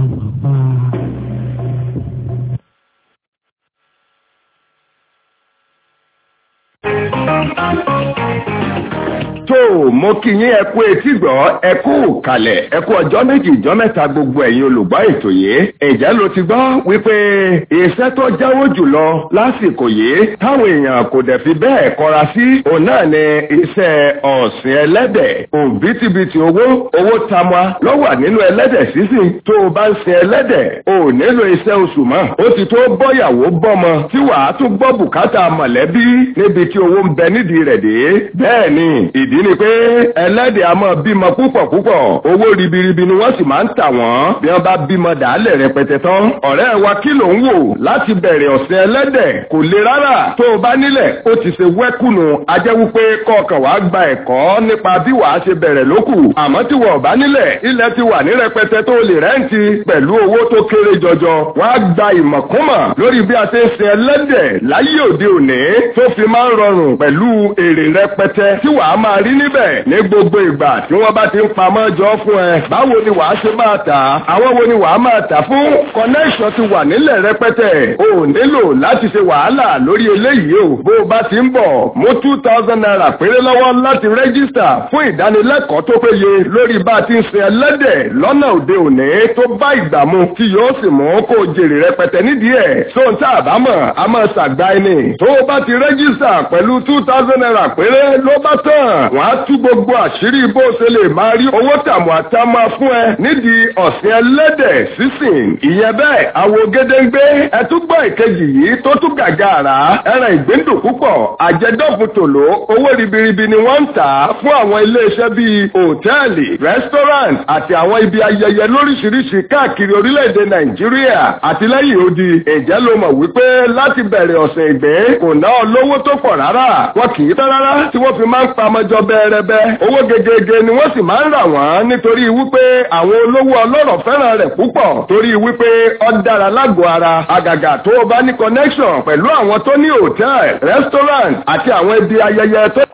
tó mo kí yín ẹ kú etí gbọ́ ẹ kú kalẹ̀ ẹ kú ọjọ́ méjì ìjọ́ mẹ́ta gbogbo ẹ̀yin olùgbọ́ ètò yìí ǹjẹ́ ló ti gbọ́ wípé iṣẹ́ tó jáwó jùlọ lásìkò yìí táwọn èèyàn kò dẹ̀ fi bẹ́ẹ̀ kọra sí òun náà ni iṣẹ́ ọ̀sìn ẹlẹ́dẹ̀ òbítíbitì owó owó tamwa ló wà nínú ẹlẹ́dẹ̀ sísìn tó o bá ń sin ẹlẹ́dẹ̀ o ò nílò iṣẹ́ oṣù mọ́ ó ti tó bọ́yàwó bọ́mọ tí wàá tún gbọ́ bùkátà mọ̀lẹ́bí níbi tí owó ń bẹ nídìí rẹ̀ dé bẹ́ẹ̀ ni ìdí ni pé ẹlẹ́dẹ̀ a máa bímọ púpọ̀ púpọ̀ owó ribiribi ni wọ́n sì máa ń tà wọ́n bí wọ́n bá bímọ dàálẹ̀ rẹpẹtẹ tán ọ̀rẹ́ wa kí ló ń wò láti bẹ̀rẹ̀ ọ̀sìn ẹlẹ́dẹ̀ kò le rárá tó o bá nílẹ̀ ó ti ṣe wẹ́kùnù ajẹ́ wípé kọ̀ọ̀kan wàá gba ẹ̀kọ́ nípa bí wàá ṣe bẹ̀rẹ̀ lókù àmọ́ tí wọ́n bá nílẹ̀ ilẹ̀ ti wà ní rẹpẹtẹ tó lè rẹ́ǹtì pẹ̀lú owó tó kéré jọjọ wàá gba ìmọ̀kúnmọ̀ lórí bí a ṣe ń sin ẹlẹ́dẹ̀ láyé òde òní tó fi máa ń rọrùn pẹ̀lú èrè rẹpẹtẹ tí wàá máa rí níbẹ̀ ní gbogbo ìgbà tí wọ́n bá ti ń pamọ́ jọ fún ẹ báwo ni wàá ṣe máa tà á àwọn wo ni wàá máa tà fún connection ti wà nílẹ̀ rẹpẹtẹ o ò nílò láti ṣe wàhálà lórí eléyìí o bó o bá ti ń bọ̀ mú two thousand naira péré lọ́wọ́ láti rẹ́gísítà fún ìdánilẹ́kọ̀ọ́ tó péye lórí bá a ti ń sin ẹlẹ́dẹ̀ lọ́nà òde òní tó bá ìgbà mu tí yóò sì mú kó o jèrè rẹpẹtẹ nídìí ẹ̀ sóhun tá a bá mọ̀ a máa ṣàgbá ẹni tó o bá ti rẹ́gísítà pẹ̀lú two thousand naira péré ló bá tán wọ́n á tú gbogbo àṣírí bó o ṣe lè máa rí owó tàmù àtàmà fún ẹ nídìí ọ̀sìn ẹlẹ́dẹ̀ sísìn ìyẹn bẹ́ẹ̀ àwo gédéńgbé ẹtúgbọ́ ìkejì yìí tó tún gàgà àrà ẹran ìgbíndùn púpọ̀ àjẹdọ́fù tòló owó ribiribi ni wọ́n ń tà á fún àwọn iléeṣẹ́ bíi hòtẹ́ẹ̀lì restaurant àti àwọn ibi ayẹyẹ lóríṣiríṣi káàkiri orílẹ̀-èdè nàìjíríà àti lẹ́yìn odi ǹjẹ́ ló mọ̀ wípé láti bẹ̀rẹ̀ ọ̀sẹ̀ ìgbẹ́ kò ná ọ lówó tó pọ̀ rárá wọn kì í tán rárá tí wọ́n fi máa ń pamọ́jọ bẹ́ẹ̀rẹ́bẹ́ owó gegege ni wọ́n sì máa ń rà wọ́n nítorí wípé àwọn olówó ọlọ́rọ̀ fẹ́ràn rẹ̀ púpọ̀ torí wípé ó dára lágọ̀ọ́ ara àgàgà tó o bá ní connection pẹ̀lú àwọn tó ní hòtẹ́ẹ̀lì restaurant àti àwọn ibi ayẹyẹ tó